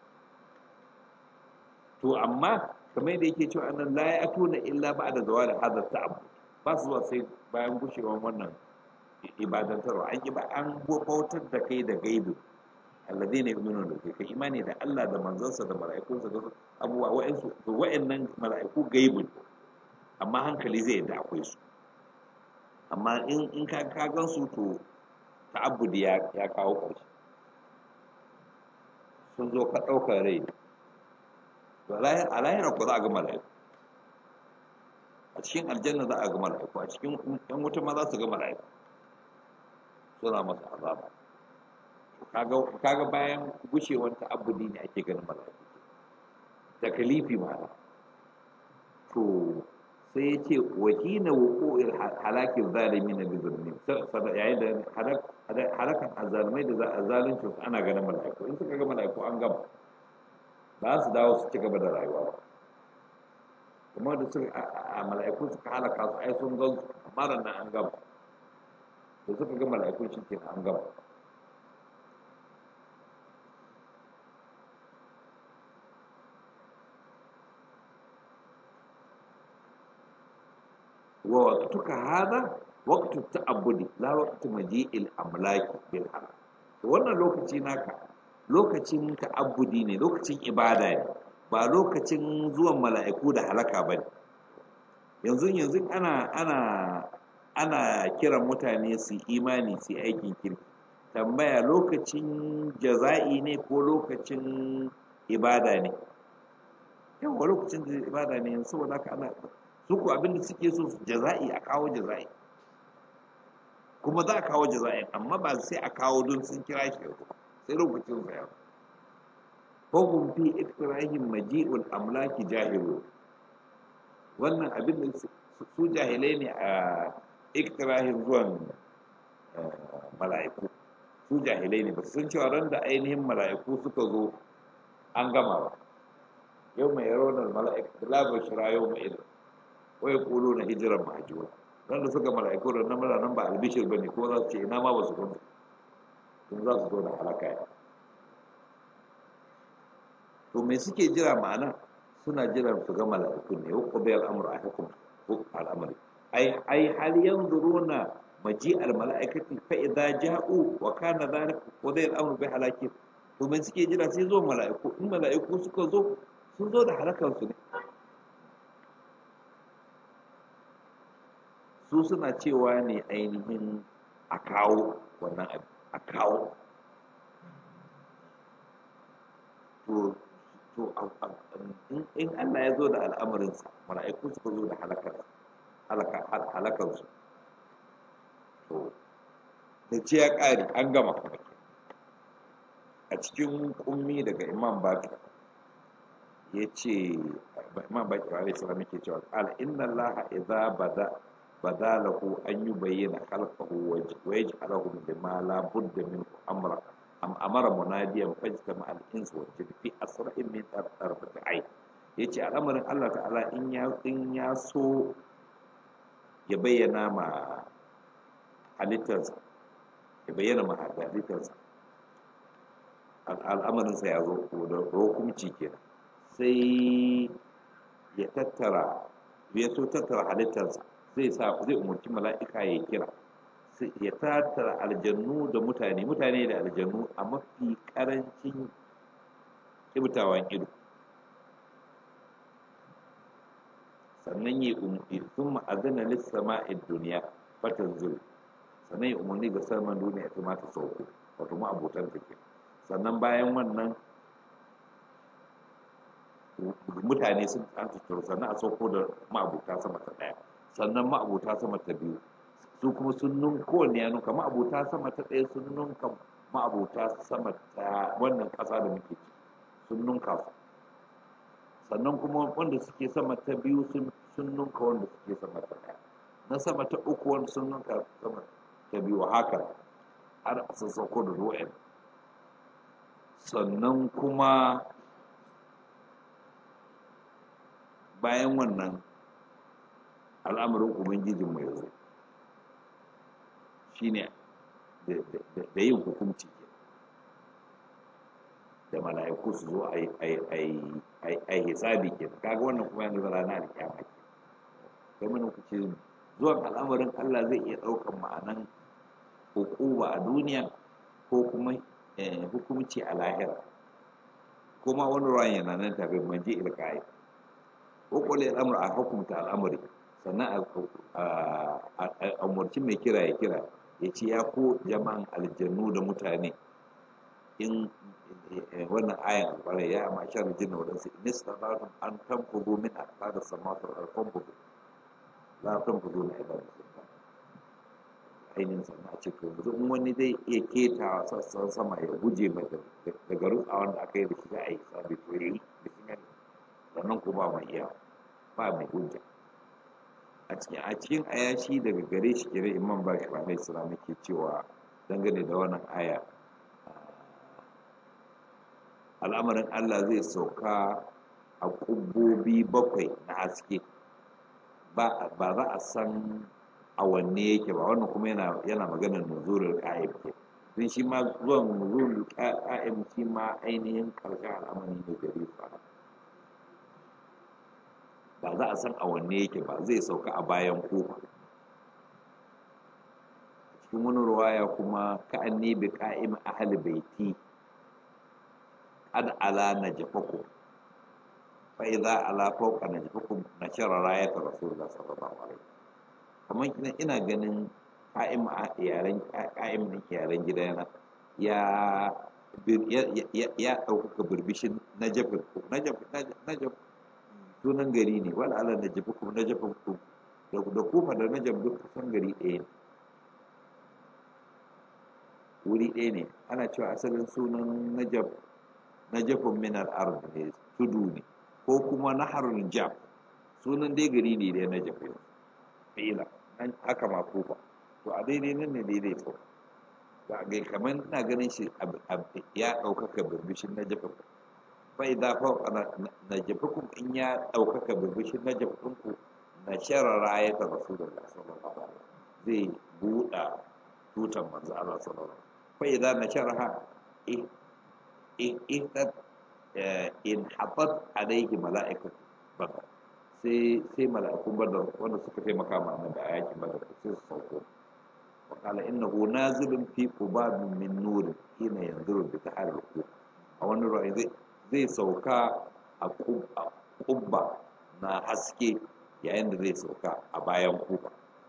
to amma kamar da yake cewa annan la ya tuna illa ba da zawa da hadar ta'abu ba su zuwa sai bayan gushewan wannan ibadantarwa an yi ba an bautar da kai da gaibu alladheena yu'minuna da kai imani da Allah da manzansa da mala'ikunsa da abubuwa wa'ansu to wa'annan mala'iku gaibu amma hankali zai yadda akwai su amma in in ka ka gan su to ta'abbudi ya ya kawo ƙarshe sun zo ka ɗaukar rai to a lahira ko za a ga mala'iku a cikin aljanna za a ga mala'iku a cikin yan wuta ma za su ga mala'iku suna masa azaba kaga bayan gushewar ta'abbudi ne ake ganin mala'iku da kalifi ma to sai ya ce wahina wuqu'il halakin zalimi na bizurni yayin da halakan azalmai da zalunci su ana ganin mala'iku in suka ga mala'iku an gama ba su dawo su ci gaba da rayuwa ba kuma da suka a mala'iku suka halaka su ai sun gan su amma nan an gama da suka ga mala'iku shi ke an gama ووقتك هذا وقت التعبد لا وقت مجيء الأملاك بالحق wannan lokaci naka lokacin ta'abbudi ne lokacin ibada ne ba lokacin zuwan mala'iku da halaka ba ne yanzu yanzu ana ana ana kiran mutane su imani su aikin kirki tambaya lokacin jaza'i ne ko lokacin ibada ne yawa lokacin ibada ne saboda haka ana su ku abinda suke so jaza'i a kawo jaza'i kuma za a kawo jaza'i amma ba sai a kawo don sun kira shi sai lokacin sa yau fahim fi iktirahim maji'ul amlaki jahilu wannan abin da su jahilai ne a iktirahin zuwan mala'iku su jahilai ne ba su san cewa ran da ainihin mala'iku suka zo an gama ba yau mai yaronar mala'ikatu la bashira yau mai idan wai kulu na hijiran mahajjuwa don da suka mala'iku da na mara nan ba albishir ba ne ko za su ce ina ma ba su kunta sun za su zo da halaka ya to me suke jira ma'ana suna jiran su ga mala'iku ne ko bai al'amur a hukum ko al'amari ai ai hal yanzuruna maji al mala'ikati fa idza ja'u wa kana dhalika wa dai al'amru bi halaki to me suke jira sai zo mala'iku in mala'iku suka zo sun zo da halakan su ne su suna cewa ne ainihin a kawo wannan abu a kawo to to in Allah ya zo da al'amarinsa mala'iku suka zo da halakarsu to da ce ya ƙari an gama a cikin ƙummi daga imam bakir ya ce imam bakir alaihi salam yake cewa qala inna allaha idza bada bada lahu an yubayyana khalqahu wa yaj'alahu bima la budda minhu amra am amara munadiyan fajtama al insu wa jinn fi asra'in min tarfati ayn yace al'amarin Allah ta'ala in ya in ya so ya bayyana ma halittarsa ya bayyana ma halittarsa al'amarinsa ya zo da hukumci kenan sai ya tattara ya so tattara halittarsa zai sa zai umarci mala'ika ya kira ya tattara aljannu da mutane mutane da aljannu a mafi karancin kibtawan ido sannan ya umarci sun ma'azana lissama'id duniya fatan zuru sannan ya umarni ga saman duniya ta mata sauko wato ma'abotan take sannan bayan wannan mutane sun an tattaro sannan a sauko da ma'abuta sama ta ɗaya sannan ma'abuta sama ta biyu su kuma sun nun kowanne ya nuka ma'abuta sama ta ɗaya sun nunka ma'abuta sama ta wannan ƙasa da muke ci sun nunka su sannan kuma wanda suke sama ta biyu sun nunka wanda suke sama ta ɗaya na sama ta uku wanda sun nunka sama ta biyu haka har a sassauko da ruwan sannan kuma bayan wannan al'amarin ubangijinmu ya zo shi ne da yin hukunci da mala'iku su zo a yi hisabi ke kaga wannan kuma yanzu rana da kyama ke sai mana ku ce zuwan al'amarin Allah zai iya ɗaukan ma'anan hukuma a duniya ko kuma hukumci a lahira kuma wani ruwan yana nan tafi manje ilka'i ko kwale al'amur a hukumta al'amari sannan a umarci mai kira ya kira ya ce ya ko jama'an aljannu da mutane in wannan ayan albarai ya amma shan jinna wadansu in istata'tum an tanfudu min aqdar samawati wal ardi la tanfudu min ibadati sultan ainihin sannan a ce to yanzu in wani zai iya keta sassan sama ya guje daga rutsa wanda aka yi da shi za a yi sabi to yi bismillah sannan ko ba mai iya ba mai hujja a cikin a cikin ayashi daga gare shi kire imam ba shi alaihi salam yake cewa dangane da wannan aya al'amarin Allah zai sauka a ƙubbobi bakwai na haske ba za a san a wanne yake ba wannan kuma yana yana maganar nuzulul qa'im ke don shi ma zuwan nuzulul qa'im shi ma ainihin karshen al'amari ne gare su ba za a san a wanne yake ba zai sauka a bayan kofa cikin wani ruwaya kuma ka'anni bi qa'im ahli baiti qad ala najfakum fa idza ala fawqa najfakum nashara rayat rasulullah sallallahu alaihi wasallam kamar ina ina ganin ƙa'im a yaren ƙa'im ɗin yaren gidana ya ya ɗaukaka birbishin najafin ku najaf najaf sunan gari ne wala ala najafi ku najafin ku da kuma da najaf duk kusan gari ɗaya ne wuri ɗaya ne ana cewa asalin sunan najaf najafin minar ard ne tudu ne ko kuma naharul jam sunan dai gari ne da najaf yau fi'ila haka ma kufa to a daidai nan ne daidai to ba ga kamar ina ganin shi ya ɗaukaka birbishin na jafa fa idza fa na jafakum in ya ɗaukaka birbishin na jafakun ku na sharara ya ta rasulullah sallallahu alaihi wasallam zai buɗa tutan manzo Allah sallallahu alaihi wasallam fa idza na sharaha in in in habat alaihi mala'ikatu bakar sai sai mala'ikun badar wanda suka taimaka ma annabi a yakin badar sai su sauko wa qala innahu nazilun fi qubabin min nur hina yanzuru bi taharruk a wani ra'ayi zai zai sauka a kubba na haske yayin da zai sauka a bayan kuba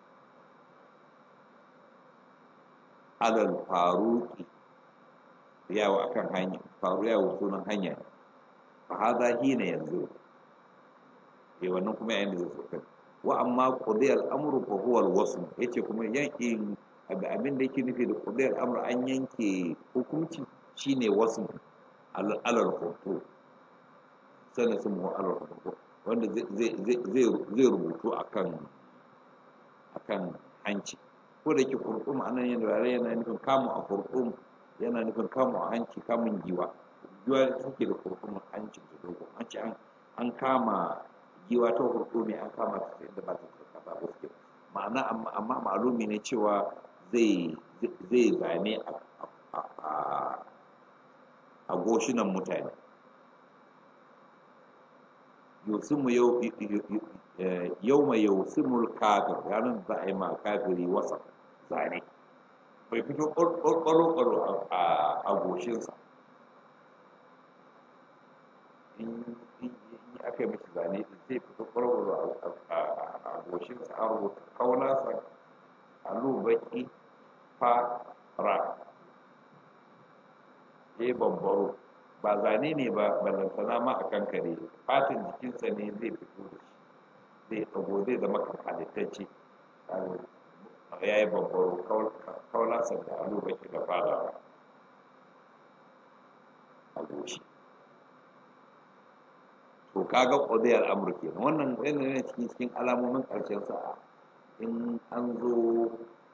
alal faruki yawo akan hanya faru yawo sunan hanya fa hadha hina yanzuru eh wannan kuma yayin da zai sauka wa amma qudiyal amru fa huwa al-wasl yace kuma yankin abin da yake nufi da qudiyal amru an yanke hukunci shine wasl alal khutub sanan sun mu alal khutub wanda zai zai zai rubutu akan akan hanci ko da yake kurkum anan yana yana nufin kamu a kurkum yana nufin kamu a hanci kamun giwa giwa suke da kurkum hanci da dogo hanci an kama giwa ta hurɗo mai an kama ta inda ba ta tsaka ba gaske ma'ana amma ma'alumi ne cewa zai zai zane a goshinan mutane yusimu yau mai yusimul kafir ranar za a yi ma kafiri wasa zane bai fito ƙwaro-ƙwaro a goshinsa aka yi mashi zane din zai fito ƙwararwa a goshin sa an rubuta kaunasa alu baki fara ya bambaro ba zane ne ba ballantana ma a kankare fatin jikinsa ne zai fito da shi zai tsago zai zama kamfalitacce ya yi bambaro kaunasa da alu baki da fara a goshi to kaga qadiyar amr kenan wannan yana ne cikin cikin alamomin karshen sa'a in an zo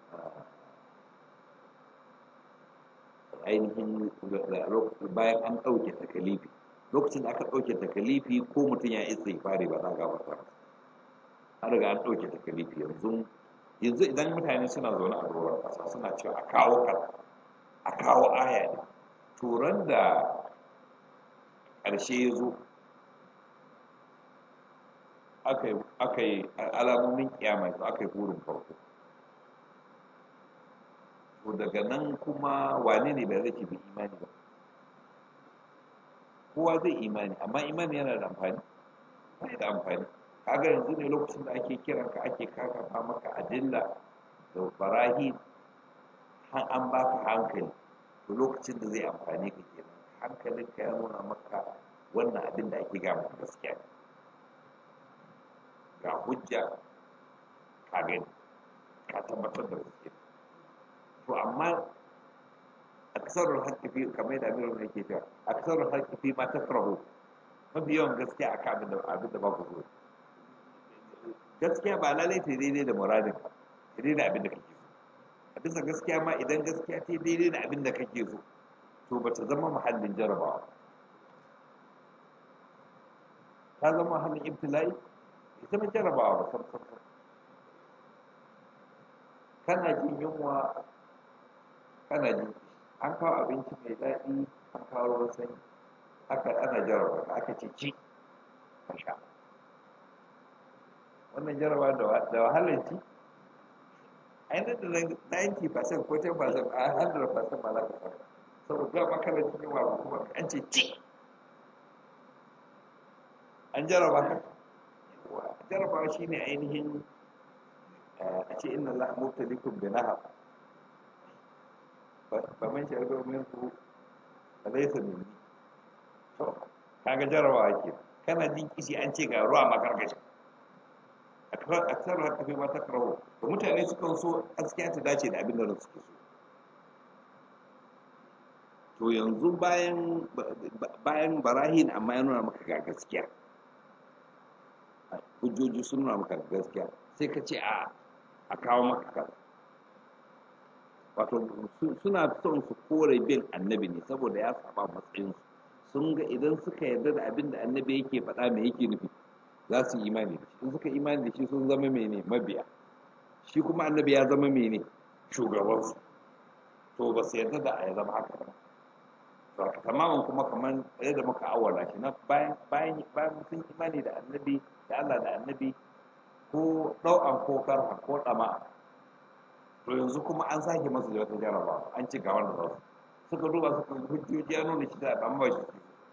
ainihin bayan an ɗauke takalifi lokacin da aka ɗauke takalifi ko mutum ya isa fari ba za a gabata masa an riga an ɗauke takalifi yanzu yanzu idan mutane suna zaune a doron ƙasa suna cewa a kawo kaza a kawo aya ne turan da ƙarshe ya zo aka yi alamomin kiyama to aka yi burin farko to daga nan kuma wane ne bai zai bi imani ba kowa zai imani amma imani yana da amfani bai da amfani kaga yanzu ne lokacin da ake kiran ka ake kakafa maka adilla da barahi an baka hankali to lokacin da zai amfani ka kenan hankalinka ya nuna maka wannan abin da ake gama gaskiya ga hujja ka gani ka tabbatar da gaskiya to amma aksarul haqqi fi kamar yadda Amirul ne yake cewa aksarul haqqi fi ma takrahu mafi yawan gaskiya akan abin da abin da ba ku so gaskiya ba lalai ta daidai da muradin ka daidai da abin da kake so a bisa gaskiya ma idan gaskiya ta daidai da abin da kake so to ba ta zama muhallin jarabawa ta zama muhallin ibtila'i ita mai jarabawa ba sam sam kana jin yunwa kana jin an kawo abinci mai daɗi an kawo ruwan sanyi aka ana jaraba ka aka ce ci ka sha wannan jaraba da wahalar ci ainihin da 90% ko 10% a 100% ba za ka samu saboda ga makarantar yawa kuma an ce ci an jaraba ka jarabawa shi ne ainihin a ce inna Allah mubtalikum bi nahar ba man shari'a min ku alaysa minni to kaga jarabawa ke kana jin kishi an ce ga ruwa makarkashi aksar haka fi mata karawo da mutane sukan so gaskiya ta dace da abin da suke so to yanzu bayan bayan barahin amma ya nuna maka ga gaskiya hujjoji sun nuna maka gaskiya sai ka ce a a kawo maka kaza wato suna son su kore bin annabi ne saboda ya saba matsayinsu sun ga idan suka yarda da abin da annabi yake faɗa me yake nufi za su yi imani da shi in suka imani da shi sun zama mene mabiya shi kuma annabi ya zama mene shugabansu to ba su yarda da ya zama haka ba to tamamin kuma kamar yadda muka awala shi na bayan bayan bayan sun imani da annabi da Allah da annabi ko ɗau'an ko karha ko ɗama to yanzu kuma an sake masu da wata jarabawa an ci ga wanda za su suka duba suka hujjoji ya nuna shi da ɗan ba shi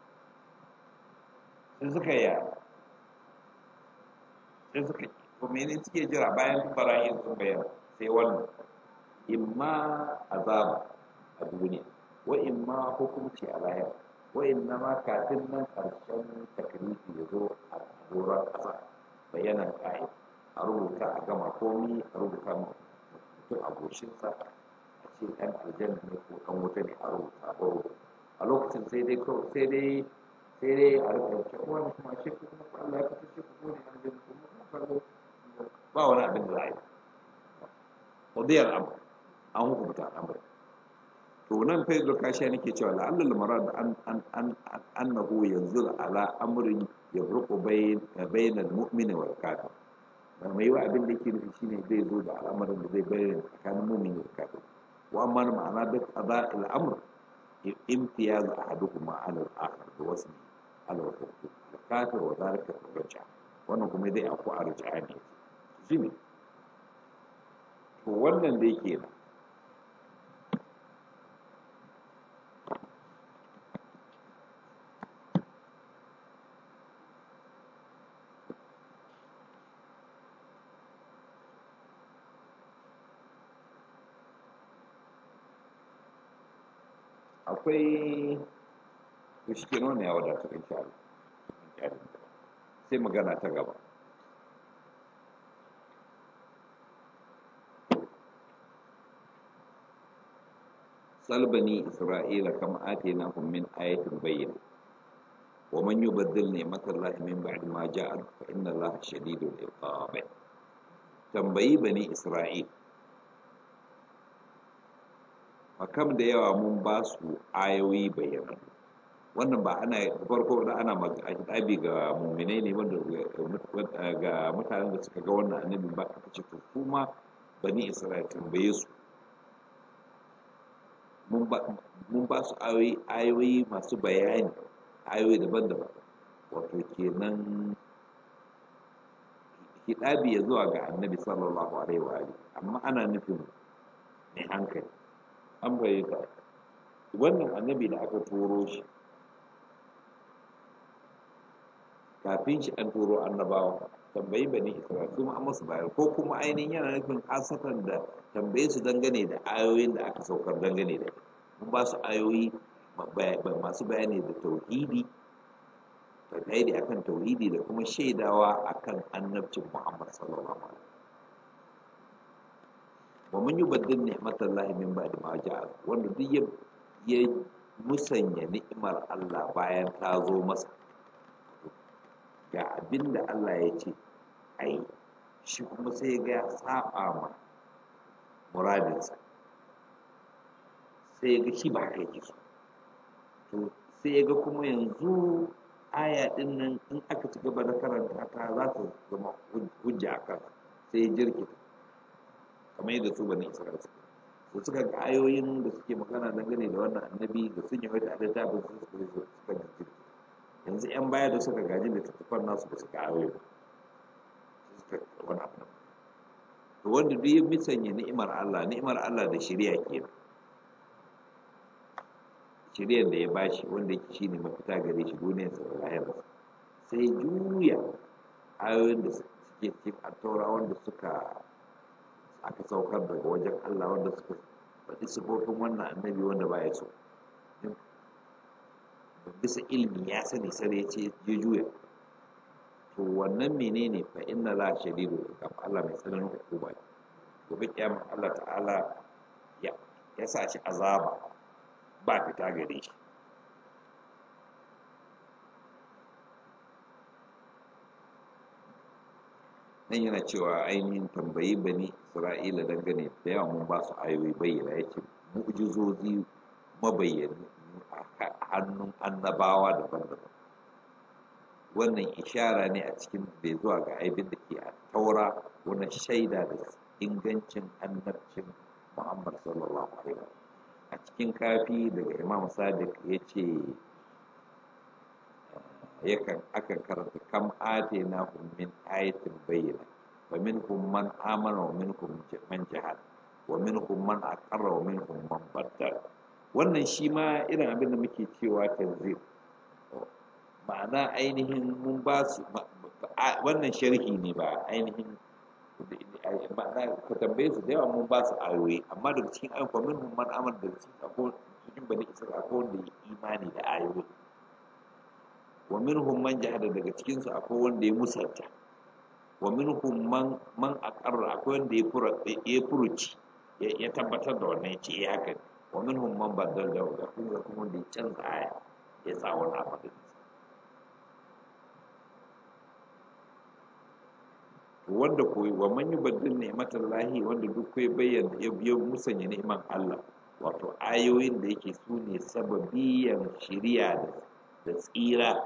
sai suka yi sai suka yi to mene suke jira bayan barayin sun bayyana sai wannan imma azaba a duniya wa imma hukunci a lahira wa inna ma kafin nan karshen takrifi ya zo a doron ƙasa bayanan ƙa'id a rubuta a gama komi a rubuta mutum a goshinsa a ce ɗan aljanna ne ko ɗan wuta ne a rubuta baro a lokacin sai dai sai dai sai dai a rika ce wani kuma shi kuma Allah ya kasance ku ne aljanna kuma kallo ba wani abin da za a yi ƙudiyar abu an hukunta al'amari to nan fa yanzu kashi nake cewa la'allal marad an an an annahu yanzu ala amrin yabruqu bayn bayn al-mu'min wal kafir ba mai wa abin da yake nufi shine zai zo da al'amarin da zai bayyana tsakanin mu'min da kafir wa amma ma'ana da qada al-amr imtiyaz ahaduhuma ala al-akhar da wasmi ala al-kafir wa dhalika al-raj'a wannan kuma dai aku a raj'a ne shine to wannan da yake nan akwai to shi ke nuna ya wadata in sha sai magana ta gaba salbani isra'ila kama atina hum min ayatin bayyana wa man yubaddil ni'matallahi min ba'di ma ja'a fa inna allaha shadidul iqab tambayi bani isra'il makam da yawa mun ba su ayoyi bayyana wannan ba ana farko da ana abi ga muminai ne wanda ga mutanen da suka ga wannan annabi ba aka ce to kuma bani isra'il tambaye su mun ba su ayoyi masu bayani ayoyi daban-daban wato kenan hidabi ya zuwa ga annabi sallallahu alaihi wa alihi amma ana nufin mai hankali an bayyana wannan annabi da aka turo shi kafin shi an turo annabawa tambayi bani isra'il kuma an masu bayar ko kuma ainihin yana nufin hasatan da tambaye su dangane da ayoyin da aka saukar dangane da mun ba su ayoyi masu bayani da tauhidi tauhidi akan tauhidi da kuma shaidawa akan annabcin muhammad sallallahu alaihi wa mun yubaddil ni'matallahi min ba'di ma ja'a wanda duk ya musanya ni'imar Allah bayan ta zo masa ga abin da Allah ya ce ai shi kuma sai ga ya saba ma muradinsa sai ya ga shi ba haka yake so to sai ya ga kuma yanzu aya din nan in aka ci gaba da karanta ta za ta zama hujja a kan sai ya jirkita kamar yadda su bane isra'ila suka su suka ga ayoyin da suke magana dangane da wannan annabi da sun yi wata a littafin su suka suka jirkita yanzu 'yan baya da suka gaji da tattafan nasu da suka aure suka wani abu to wanda duk ya misanya ni'imar Allah ni'imar Allah da shari'a kenan shari'ar da ya bashi wanda yake shine mafita gare shi duniyar sa da lahirarsa sai juya ayoyin da suke cikin attaura wanda suka aka saukar daga wajen Allah wanda suka faɗi sifofin wannan annabi wanda ba ya so bisa ilmi ya sani sai ya ce ya juya to wannan menene fa inna la shadidu iqab Allah mai tsananin hukuma ne gobe kiyama Allah ta'ala ya ya sa shi azaba ba fita gare shi nan yana cewa ainihin tambayi bani isra'ila dangane da yawa mun ba su ayoyi bayyana yake mu'jizozi mabayyani a hannun annabawa daban-daban wannan ishara ne a cikin bai zuwa ga aibin da ke a taura wani shaida da ingancin annabcin muhammad sallallahu alaihi a cikin kafi daga imam sadiq ya ce yakan akan karanta kam ate na min ayatin bayyana wa minhum man amana wa minhum man jahad wa minhum man aqarra wa minhum man baddala wannan shi ma irin abin da muke cewa tanzir ma'ana ainihin mun ba su wannan sharhi ne ba ainihin ma'ana ka tambaye su da yawa mun ba su ayoyi amma daga cikin ayoyi kuma min man amal da cikin akwai cikin bani isra'ila akwai wanda ya imani da ayoyi wa minhum man jahada daga cikin su akwai wanda ya musanta wa minhum man man aqarra akwai wanda ya fura ya furuci ya tabbatar da wannan ya ce ya haka ne wa minhum man baddal da ga kuma kuma wanda ya canza aya ya sa wani abu da wanda koyi wa man yubaddil ni'matal lahi wanda duk koyi bayyana ya biyo musanya ni'man Allah wato ayoyin da yake su ne sababiyan shiriya da tsira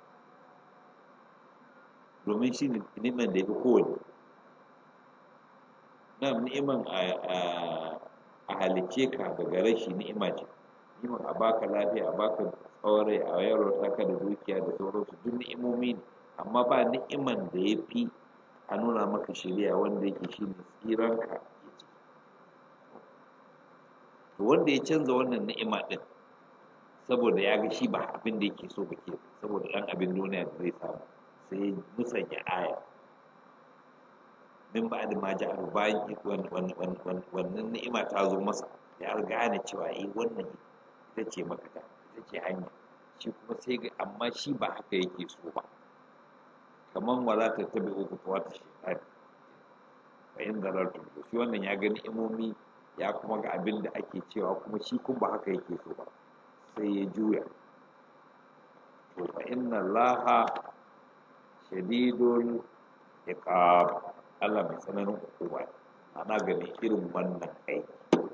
domin shi ne ni'man da ya fi kowane na ni'man a halicce ka daga rashi ni'ima ce ni'man a baka lafiya a baka tsawon a yaro ka da dukiya da sauransu duk ni'imomi ne amma ba ni'iman da ya fi a nuna maka shari'a wanda yake shi ne tsiranka to wanda ya canza wannan ni'ima din saboda ya ga shi ba abin da yake so bake saboda ɗan abin duniya da zai samu sai ya musanya aya min ba da ma ja'ar bayan wannan ni'ima ta zo masa ya gane cewa eh wannan ita ce mafita ita ce hanya shi kuma sai ga amma shi ba haka yake so ba kamar wala ta tabi uku ta wata shekari fa in zarartu shi wannan ya gani imomi ya kuma ga abin da ake cewa kuma shi kun ba haka yake so ba sai ya juya to fa inna allaha shadidul iqab Allah mai tsananin hukuma ana gani irin wannan aiki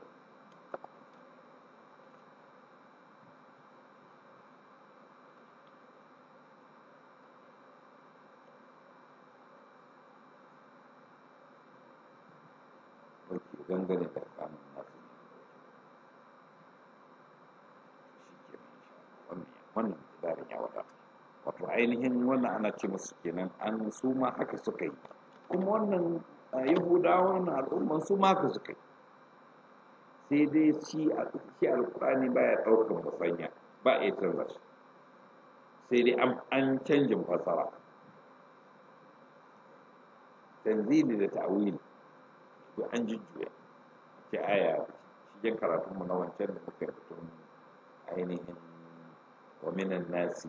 dangane da kamun nasu ne shi ke wannan miqdarin ya wadata wato ainihin wannan ana ce musu kenan an su ma haka suka yi kuma wannan yahudawa wannan al'umman su ma haka suka yi sai dai shi shi alkurani baya ɗaukar musanya ba a iya canza shi sai dai an canjin fasara tanzili da ta'wili to an jujjuya ce aya cikin karatunmu na wancan da muka batun ainihin wa minan nasi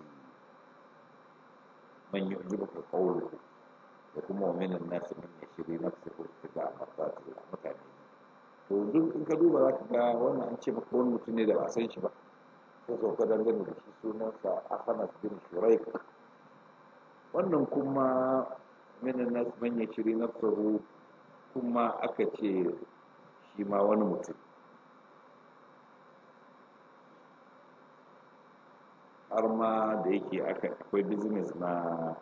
man yu'jibuka qawluhu da kuma wa minan nasi man yashri nafsuhu ibtida'a mardatillah mutane to duk in ka duba za ka ga wannan an ce maka wani mutum ne da ba san shi ba ko sauka dangane da shi sunansa Ahmad bin Shuraik wannan kuma minan nas man yashri nafsuhu kuma aka ce shi ma wani mutum har ma da yake akwai business na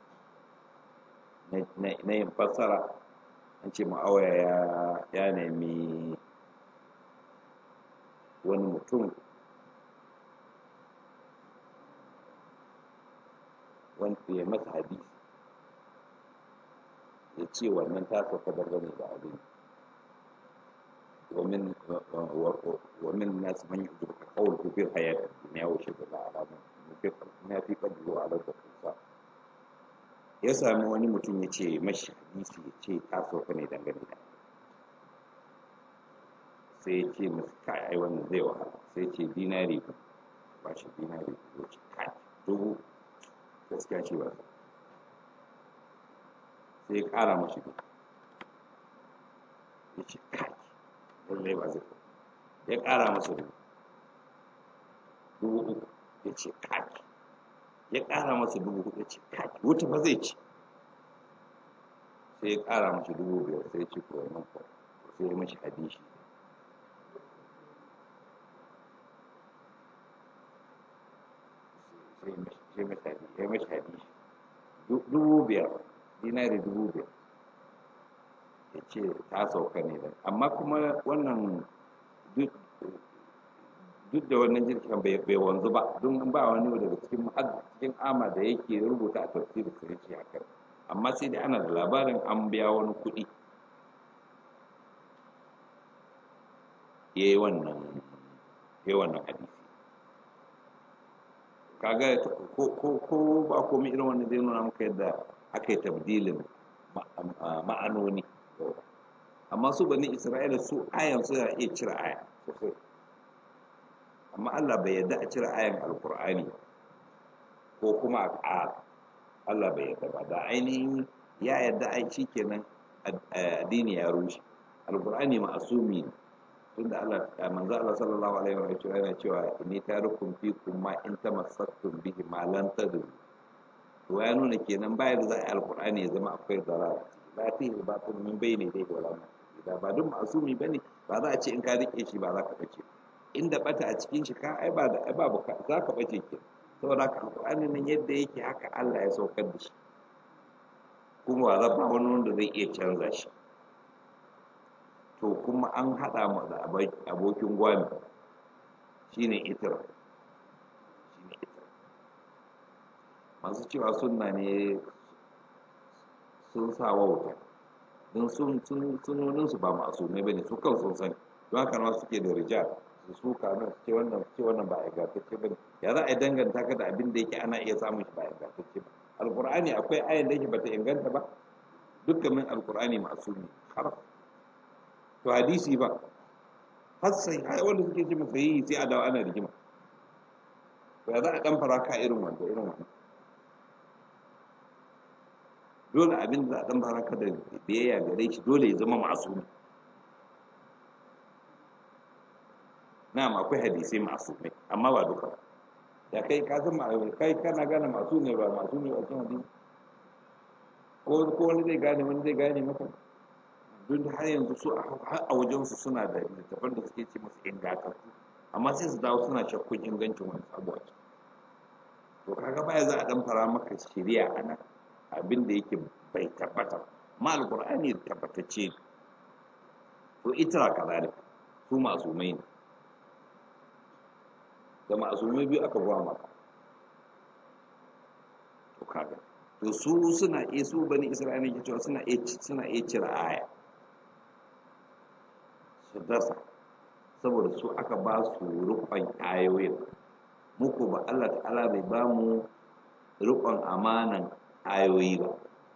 na yin fassara an ce ma'auya ya ya nemi wani mutum wanda ya masa hadisi ya ce wannan ta sauka dangane da abin ومن ومن الناس من يعجبك قوله في الحياة الدنيا وشهد على ما في قلبه على الخلصاء ya sami wani mutum ya ce mashi hadisi ya ce ta sauka ne dangane da sai ya ce masu kai ai wannan zai wahala sai ce dinari ba shi dinari ya ce kai dubu gaskiya ce ba sai ya kara mashi dubu ya ce kai lallai ba zai ya ƙara masa dubu dubu uku ya ce kaki ya ƙara masa dubu hudu ya ce kaki wuta ba zai ci sai ya ƙara masa dubu biyar sai ya ce kuwa nan kuwa sai ya mashi hadishi sai ya mashi hadishi dubu biyar dinari dubu biyar ya ce ta sauka ne da amma kuma wannan duk da wannan jirgin bai wanzu ba don ba wani daga cikin cikin ama da yake rubuta a tafsirin sai ce haka amma sai dai ana da labarin an biya wani kuɗi ya yi wannan ya wannan hadisi kaga ko ba komai irin wannan zai nuna maka yadda aka yi tabdilin ma'anoni amma su bani isra'ila su ayan suna iya cire aya sosai amma allah bai yadda a cire ayan alkur'ani ko kuma a ƙara allah bai yadda ba da ainihin ya yadda ai shi kenan addini ya rushe alkur'ani ma'asumi ne tunda allah manzo allah sallallahu alaihi wa sallam yana cewa inni tarukum fikum ma in tamassaktum bihi ma lan tadru to ya nuna kenan bayan da za a yi alkur'ani ya zama akwai zarara la fihi batil min bayni dai wala da ba duk masumi bane ba za a ce in ka rike shi ba za ka bace inda bata a cikin shi ka ai ba da ai ba za ka bace ke saboda haka alqur'ani nan yadda yake haka Allah ya saukar da shi kuma ba za ba wani wanda zai iya canza shi to kuma an hada mu da abokin gwami shine itira shine itira masu cewa sunna ne sun sa wauta don sun sunonin su ba masumai bane su kan sun sani don haka ma suke da rijal su suka nan ce wannan ce wannan ba ingantacce bane ya za a danganta ka da abin da yake ana iya samun shi ba ingantacce ba alqur'ani akwai ayan da yake bata inganta ba dukkan min alqur'ani masumi har to hadisi ba har sai ai wanda suke ce masa yi sai a dawo ana rigima to ya za a dan fara ka irin wanda irin wannan dole abin da za a dan baraka da biyayya gare shi dole ya zama masumi na'am akwai hadisai masumai amma ba duka da kai ka san kai kana gane masu ne ba masu ne a cikin hadisi ko ko wani zai gane wani zai gane maka duk har yanzu su har a wajen su suna da littafan da suke ce musu ingantattu amma sai su dawo suna shakkun ingancin wani abu a to kaga baya za a dan fara maka shari'a a nan abin da yake bai tabbata ma alkur'ani tabbatacce to ita kazalik su masumai ne da masumai biyu aka ba maka kaga to su suna iya su bani isra'ila ke cewa suna iya suna iya cire aya su dasa saboda su aka ba su rukun ayoyin muku ba Allah ta'ala bai ba mu rukun amanan ayoyi ba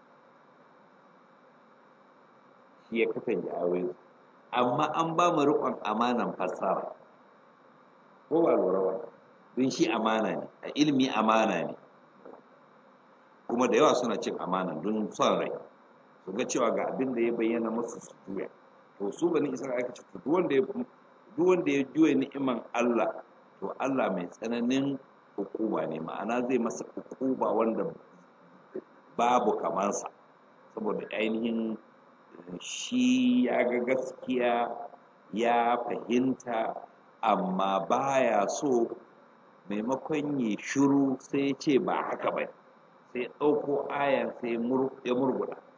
shi ya kasance ayoyi amma an ba mu rukun amanan fassara ko ba lura ba don shi amana ne a ilimi amana ne kuma da yawa suna cin amana don son rai su ga cewa ga abin da ya bayyana masu su juya to su bani isra'ila aka ce duk wanda ya duk wanda ya juya ni'iman Allah to Allah mai tsananin hukuma ne ma'ana zai masa hukuma wanda babu kamansa saboda ainihin shi ya ga gaskiya ya fahimta amma baya so maimakon ya shiru sai ce ba haka ba sai ɗauko ayan sai ya murguda